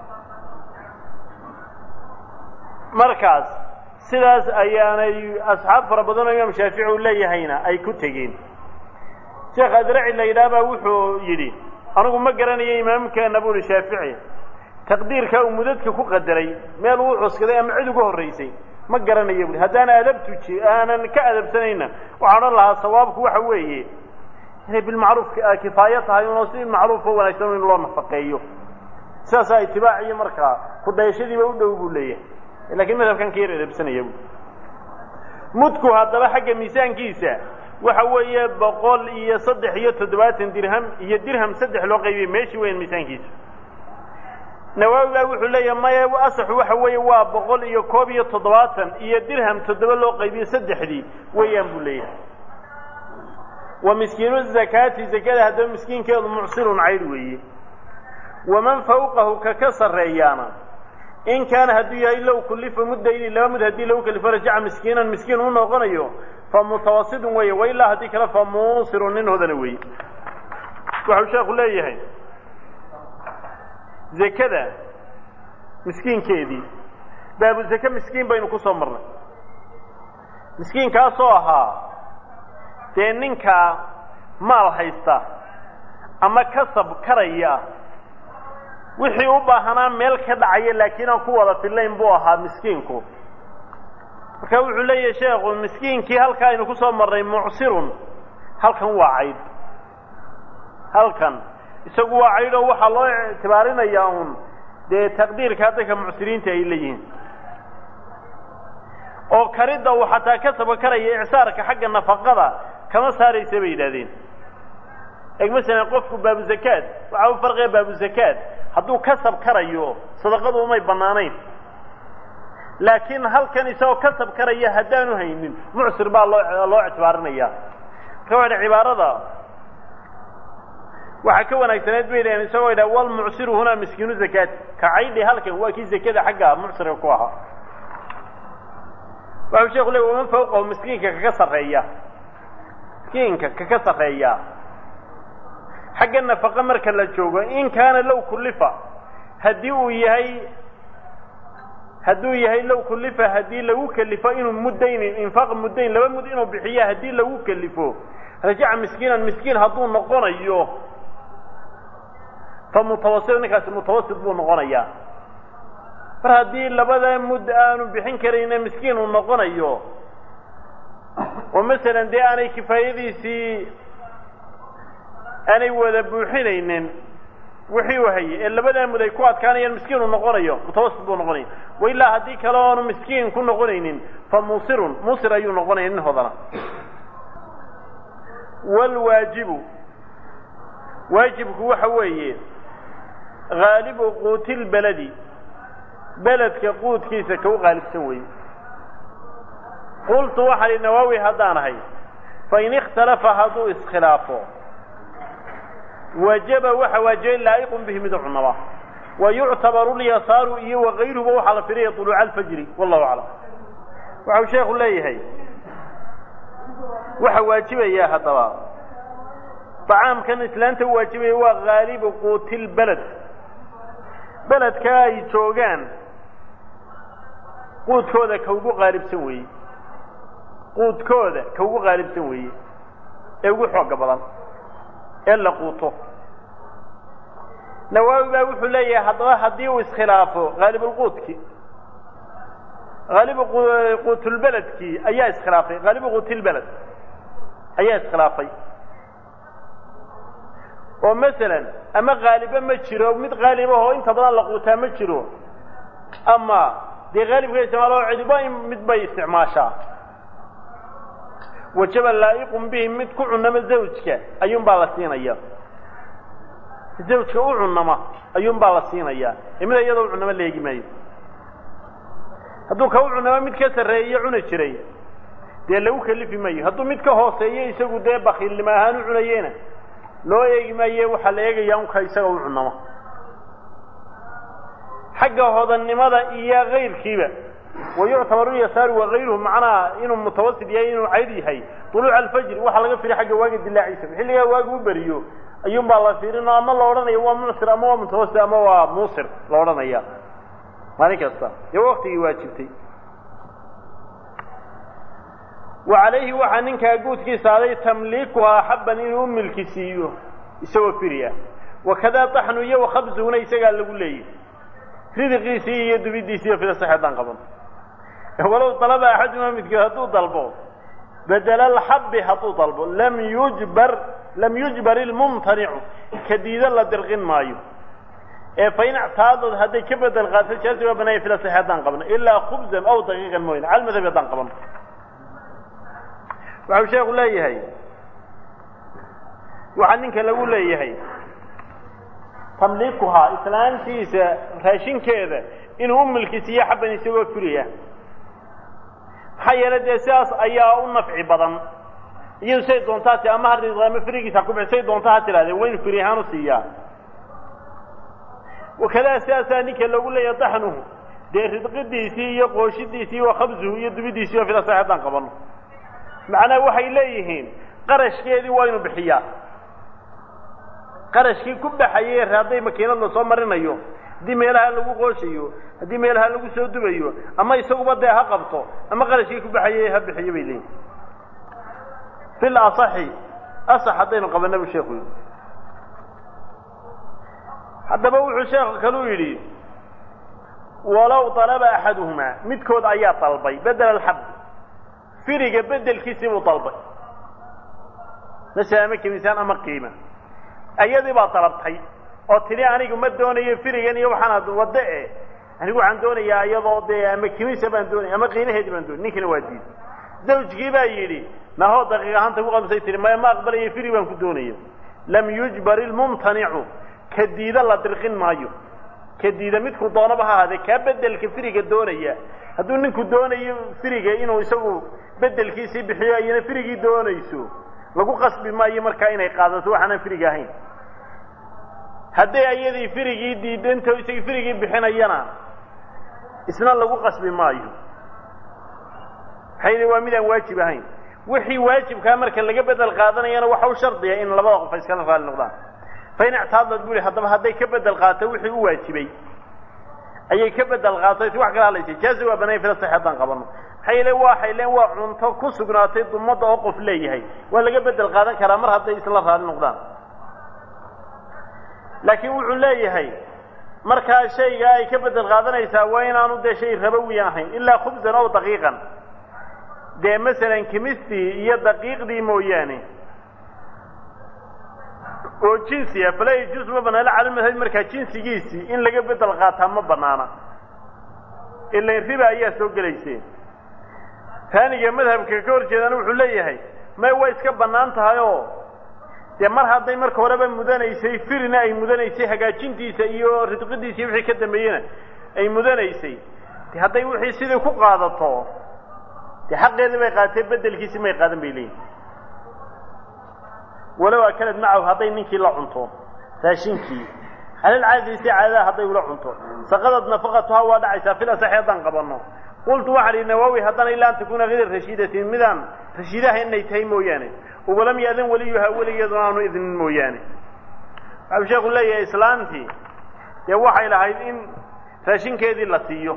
markaas sidaas ayaanay asxaab fara badan oo imaam shaafici uu leeyahayna ay ku tegeen sheekh adraci la yidhaah baa wuxuu yidhi anigu ma garanayo imaamkeena buu ihi shaafici taqdiirka uu mudadka ku qadaray meel uu cuskaday ama cid uga horraysay ma garanayo buui haddaan adabtuji aanan ka adabsanayna waxaan odhan lahaa sawaabku waxa weeye inay bilmacruuf kifaayo tahay unoo si macruuf oo wanaagsan in loo nafaqeeyo sidaasaa itibaac iyo markaa kudayashadiiba u dhow buu leeyahay lakiin madhabkan ka yar adabsanaya bu mudku haddaba xagga miisaankiisa waxa weeye boqol iyo saddex iyo toddobaatan dirham iyo dirham saddex loo qaybiyey meeshii weyan miisaankiisu nawaawi baa wuxuu leeyahay maya asaxu waxa weeye waa boqol iyo koob iyo toddobaatan iyo dirham toddoba loo qaybiye saddexdii weeyaan buu leeyahay wa miskiinu zakaati zakada haddaba miskiinkeedu mucsirun caydh weeye waman fawqahu ka ka sarreeyaana in kaana hadduu yahay low kullifa muddayni laba mud haddii lagu kalifo rajaca miskiinan miskiin u noqonayo fa mutawasidun weeye wa ilaa haddii kale fa muusirun nin hodana weeye waxau sheekhu leeyahay zekada miskiinkeedii baabu zake miskiin baynu ku soo marnay miskiinkaasoo ahaa dee ninka maal haysta ama kasab karaya wixii u baahanaa meel ka dhacaya laakiin aan ku wada fillayn buu ahaa miskiinku marka wuxuu leeyahay sheekhu miskiinkii halkaa aynu ku soo marnay mucsirun halkan waa caydh halkan isagu waa caydh oo waxaa loo ictibaarinayaa uun dee taqdiirka dadka mucsiriinta ay leeyihiin oo karidda uu xataa ka saba karaya icsaarka xagga nafaqada kama saaraysa bay yidhahdeen eg masalan qofku baabuzakaad waxaa u farqiya baabuzakaad hadduu kasab karayo sadaqadu umay bannaanayn laakiin halkan isagoo kasab karaya haddaanu haynin mucsir baa loo loo ictibaarinaya marka waa cibaarada waxaa ka wanaagsaneed bay yidhahdeen isagoo yidhaha walmucsiru hunaa miskiinu zakaati ka caydhi halkan waa kii zakada xagga mucsirka ku ahaa waxau sheeku le waman fawqahu miskiinka kaka sarreeya miskiinka kaka sarreeya xagga nafaqa marka la joogo in kaana low kullifa haddii uu yahay hadduu yahay low kullifa haddii lagu kelifo inuu muddayn infaaq muddayn laba mud inuu bixiyo haddii lagu kelifo rajaca miskiinan miskiin hadduu noqonayo fa mutawasit ninkaasi mutawasit buu noqonayaa mar haddii labada mud aanu bixin karayna miskiin uu noqonayo oo masalan dee aanay kifaayadiisii aanay wada buuxinaynin wixii uu hayay ee labadaa mud ay ku adkaanayaan miskiin uu noqonayo mutawasit buu noqonaya wa ilaa haddii kale oonu miskiin ku noqonaynin fa muusirun muusir ayuu noqonaya nin hodana waalwaajibu waajibku waxa weeye haalibu quuti lbeledi beledka quudkiisa ka u qaalibsan weeye qultu waxaa hi nawaawi haddaan ahay fain ikhtalafa hadduu iskhilaafo wajaba waxa waajibay laa'iqun bihi mid cunaba wa yuctabaru lyasaaru iyo wakayruhuba waxaa la filaya طuluuca alfajri wallahu aclam waxau sheekhu leeyahay waxa waajibaya haddaba طacaamkan islaanta u waajibaya waa haalibu quuti lbeled beledka ay joogaan quudkooda ka ugu qaalibsan weeye quudkooda ka ugu qaalibsan weeye ee ugu xooga badan ee la quuto nawaawi baa wuxuu leeyahay haddaba haddii uu iskhilaafo haalibulquudki haalibu quutulbeledkii ayaa iskhilaafay haalibu quutilbeled ayaa iskhilaafay oo masalan ama haaliba ma jiro mid haalibah oo inta badan la quutaa ma jiro ama dee haalibka isticmaalo cidiba in mid bay isticmaashaa wajaba laa'iqun bihi mid ku cunama zawjka ayuun baa la siinaya zawjka u cunama ayuun baa la siinayaa ee mid iyadoo u cunama la eegi maayo hadduu ka u cunama mid ka sarreeyo cuni jiray dee lagu kelifi maayo hadduu mid ka hooseeyo isagu dee bakiilnimo ahaan u cunayena loo eegi maaye waxaa la eegayaa unka isaga u cunama xagga hodannimada iyo kayrkiiba wayuctabaru yasaaru wakayruhu macnaha inuu mutawasit yahay inuu cayd yahay طuluuca alfajri waxaa laga firi xagga waaga dilaaciisa xilligaa waaga u beriyo ayuun baa la fiirin ama la odhanaya waa mucsir ama waa mutawasit ama waa muusir la odhanaya maalin kasta dee waktigii waajibtay wa calayhi waxaa ninkaa guudkiisa aday tamliikuhaa xabban inuu milki siiyo isagoo firiya wakadaa taxnu iyo wakhabsuhuna isagaa lagu leeyahy ridiqiisii iyo dubidiisi iyo fida saxeedaan qaban walow dalaba axaduma midkood hadduu dalbo bedela alxabbi hadduu dalbo lam yujbar lam yujbar ilmumtanicu ka diida la dirqin maayo ee fain ictaadad hadday ka bedel qaato jaasi waa banaaya fida saxe haddaan qabno ilaa khubzan aw daqiiqan mooyane cal madhabi haddaan qaban waxau sheeku leeyahay waxaa ninka lagu leeyahay tamliikuhaa islaantiisa raashinkeeda inuu u milkisiiyo xabban isagoo furiya maxaa yeelay dee sidaas ayaa u nafci badan iyadu say doontaa ti ama ha ama firigiisa ha ku bix say doontaa ha tidhahdeen waynu firi ahaan u siiyaa wakadaa sidaasaa ninka lagu leeyahay daxnuhu dee ridqidiisii iyo qooshidiisii wa khabsuhu iyo dubidiisii oo filasax haddaan qabano macnaha waxay leeyihiin qarashkeedii waa inu bixiyaa qarashkii ku baxayey hadday makiinad la soo marinayo haddii meelaha lagu qooshayo haddii meelaha lagu soo dubayo ama isaguba dee ha qabto ama qarashkii ku baxayey ha bixiyo bay leeyihin fil asaxi asax haddaynu qabana bu sheekhu yidhi haddaba wuxuu sheekhu kaluu yidhi walow dalaba axaduhumaa midkood ayaa dalbay bedel alxabd firiga bedelkiisii buu dalbay masala ama kemisaan ama qiima ayadii baa dalabtay oo tidhi anigu ma doonayo firigan iyo waxaanaad waddo e anigu waxaan doonayaa iyadoo dee ama kimisa baan doonaya ama qiimaheedii baan doonay ninkina waa diiday zawjkii baa yidhi nahoo daqiiq ahaanta ku qabsay tihi maya ma aqbalayo firi baan ku doonaya lam yujbar ilmumtanicu ka diida la dirqin maayo ka diida midku doonaba ha ahaadee kaa bedelka firiga doonaya hadduu ninku doonayo firiga inuu isagu bedelkiisii bixiyo ayana firigii doonayso lagu qasbi maayo markaa inay qaadato waxaanaan firiga ahayn hadday ayadii firigii diidanto isagii firigii bixinayana isna lagu qasbi maayo maxay waa midaan waajib ahayn wixii waajibkaa marka laga bedel qaadanayana waxa u shardiya in labada qof ay iskala raali noqdaan fain ictaadad bu ihi haddaba hadday ka bedel qaato wixii u waajibay ayay ka bedel qaatay si wax kala hadlaysay jaazi waa banayn fila sax haddaan qabano maxay le waxay leen waa cunto ku sugnaatay dumadda oo qof leeyahay waa laga bedel qaadan karaa mar hadday isla raali noqdaan laakiin wuxuu leeyahay markaa shayga ay ka bedel qaadanaysaa waa inaanu dee shay rabowi ahayn ilaa khubsan ow daqiiqan dee masalan kimistii iyo daqiiqdii mooyaane oo jinsiya fala yajuus ma banaana cala madhabi markaa jinsigiisii in laga bedel qaataa ma banaana ilan riba ayaa soo gelayseen taaniga madhabka ka hor jeedana wuxuu leeyahay may way iska bannaan tahay oo dee mar hadday marka horeba mudanaysay firina ay mudanaysay hagaajintiisa iyo ridqidiisa iyo wixii ka dambeeyena ay mudanaysay de hadday wixii sidii ku qaadato dee xaqeedii bay qaadatee bedelkiisi may qaadan bay leeyihin walow akalad macahu hadday ninkii la cunto raashinkii halal caadadiisi caadadaha hadday ula cunto saqadad nafaqatuhaa waa dhacaysaa fil asaxi haddaan qabanno qultu waxaan idhi nawaawi haddana ilaa an takuuna hayra rashiidatin midaan rashiidaha inay tahay mooyaane walam yaadan weliyuhaa weligeeduna aanu idnin mooyaane waxau sheekhu leeyahay islaantii dee waxay lahayd in raashinkeedii la siiyo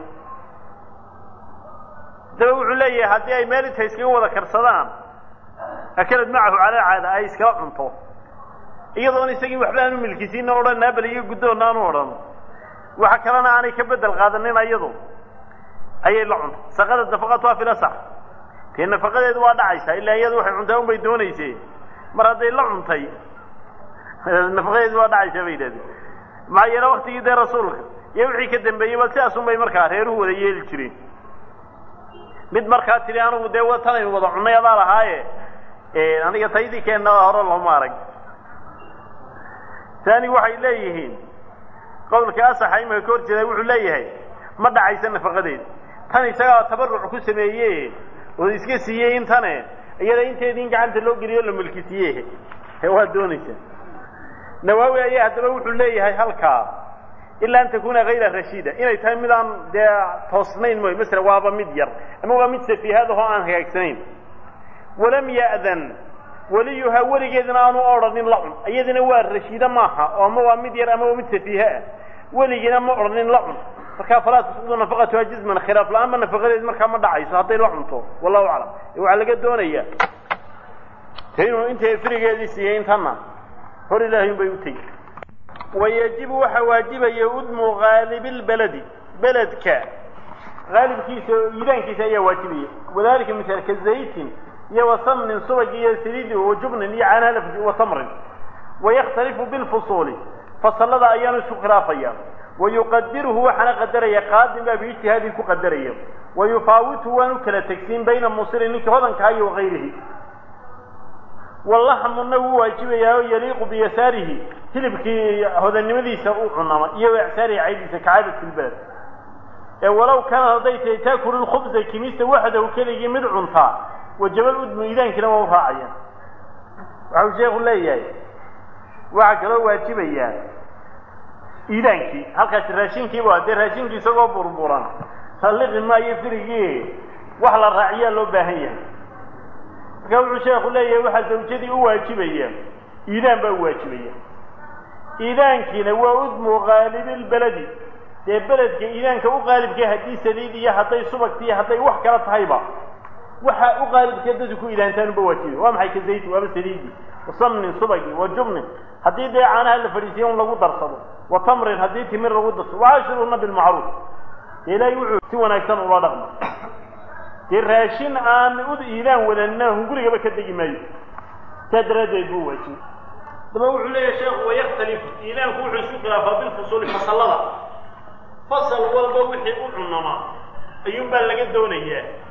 haddaba wuxuu leeyahay haddii ay meel inta iskaga wada karsadaan akalad macahu calaa caada ay iskala cunto iyadoona isagii waxba aanu milkisiina odhan naabal iyo guddoonna aanu odhan waxa kalena aanay ka bedel qaadanin ayadu ayay la cunto saqadad nafaqatuha fil asax dee nafaqadeedu waa dhacaysaa ilaa iyadu waxay cuntaa un bay doonaysee mar hadday la cuntay nafaqadeedu waa dhacaysaa bay yidhahdeen maxaa yeele waktigii dee rasuulka iyo wixii ka dambeeyey ba sidaas un bay markaa reeruhu wada yeeli jireen mid markaa tidhi anigu dee tanaynu wada cunnay adaa lahaaye aniga taydii keenna hore looma arag taani waxay leeyihiin qowlka asaxa imaka ka hor jeeda wuxuu leeyahay ma dhacaysa nafaqadeed tan isagaa tabaruc ku sameeye oo iska siiyey intane iyada inteedii in gacanta loo geliyo la mulkisiiye ee waa doonaysaa nawaawi ayaa haddaba wuxuu leeyahay halkaa ilaa an takuna hayra rashiida inay tahay mid aan dee toosnayn mooy masala waaba mid yar ama waa mid safiihadahoo aan hagaagsanayn walam ya'dan weliyuhaa weligeedina aanu odhanin la cun iyadina waa rashiida maaha oo ama waa mid yar ama waa mid safiihe ah weligiina ma odhanin la cun markaa falaa tasqudu nafaqatuha jisman khilaaf la-aanba nafaqadeed markaa ma dhacayso hadday la cunto wallahu aclam waxaa laga doonayaa de inuu intay firigeedii siiyey intana hor ilaahay un bay u tegi wayajibu waxaa waajibaya udmu haalibi lbeledi beledka haalibkiisa oo iidaankiisa ayaa waajibaya wadalika misal ka zaytin iyo wa samnin subag iyo saliidi wa jubnin iyo canalaf wa tamrin wayakhtalifu bilfusuuli fasalada ayaanu isu khilaafaya wayuqadiruhu waxaana qadaraya qaadin baa biijtihaadin ku qadaraya wayufaawitu waanu kala tegsiin bayna musirin ninkii hodankaa iyo wakayrihi walaxmuna wuu waajibayaa oo yaliiqu biyasaarihi hilibkii hodannimadiisa u cunama iyo icsaarihi caydiisa kacaadati lbaled ee walow kaanad hadday tahay taakulu lkhubsa kimista waxdahu keligii mid cuntaa wajabal udmu iidaankina waa u raacayaan waxau sheekhu leeyahay waxaa kaloo waajibayaa iidaankii halkaasi raashinkiiba dee raashinkii isagoo burburan salliqi maayo firigii wax la raaciyaa loo baahan yahay marka wuxuu sheekhu leeyahay waxaa zawjadii u waajibaya iidaan baa u waajibaya iidaankiina waa udmu qaalibilbeledi dee beledka iidaanka u qaalibka haddii saliid iyo hadday subagti iyo hadday wax kala tahayba waxa u qaalibka dadku ku iidaantaanuba waajiba waa maxay ka zayti waaba saliidi wa samnin subagi wa jubnin haddii dee caanaha la fadhiisiya un lagu darsado wa tamrin haddii timir lagu darsado waashiruuna bilmacruuf dee ilaahay wuxuu si wanaagsan ula dhaqma dee raashin aan u iidaan wadanna hungurigaba ka degi maayo saa daraaddeed buu waajibay daba wuxuu leeyahay sheekhu wayakhtalifu iidaanku wuxuu isku khilaafaa bilfusuuli fasalada fasal walba wixii u cunamaa ayuun baa laga doonayaa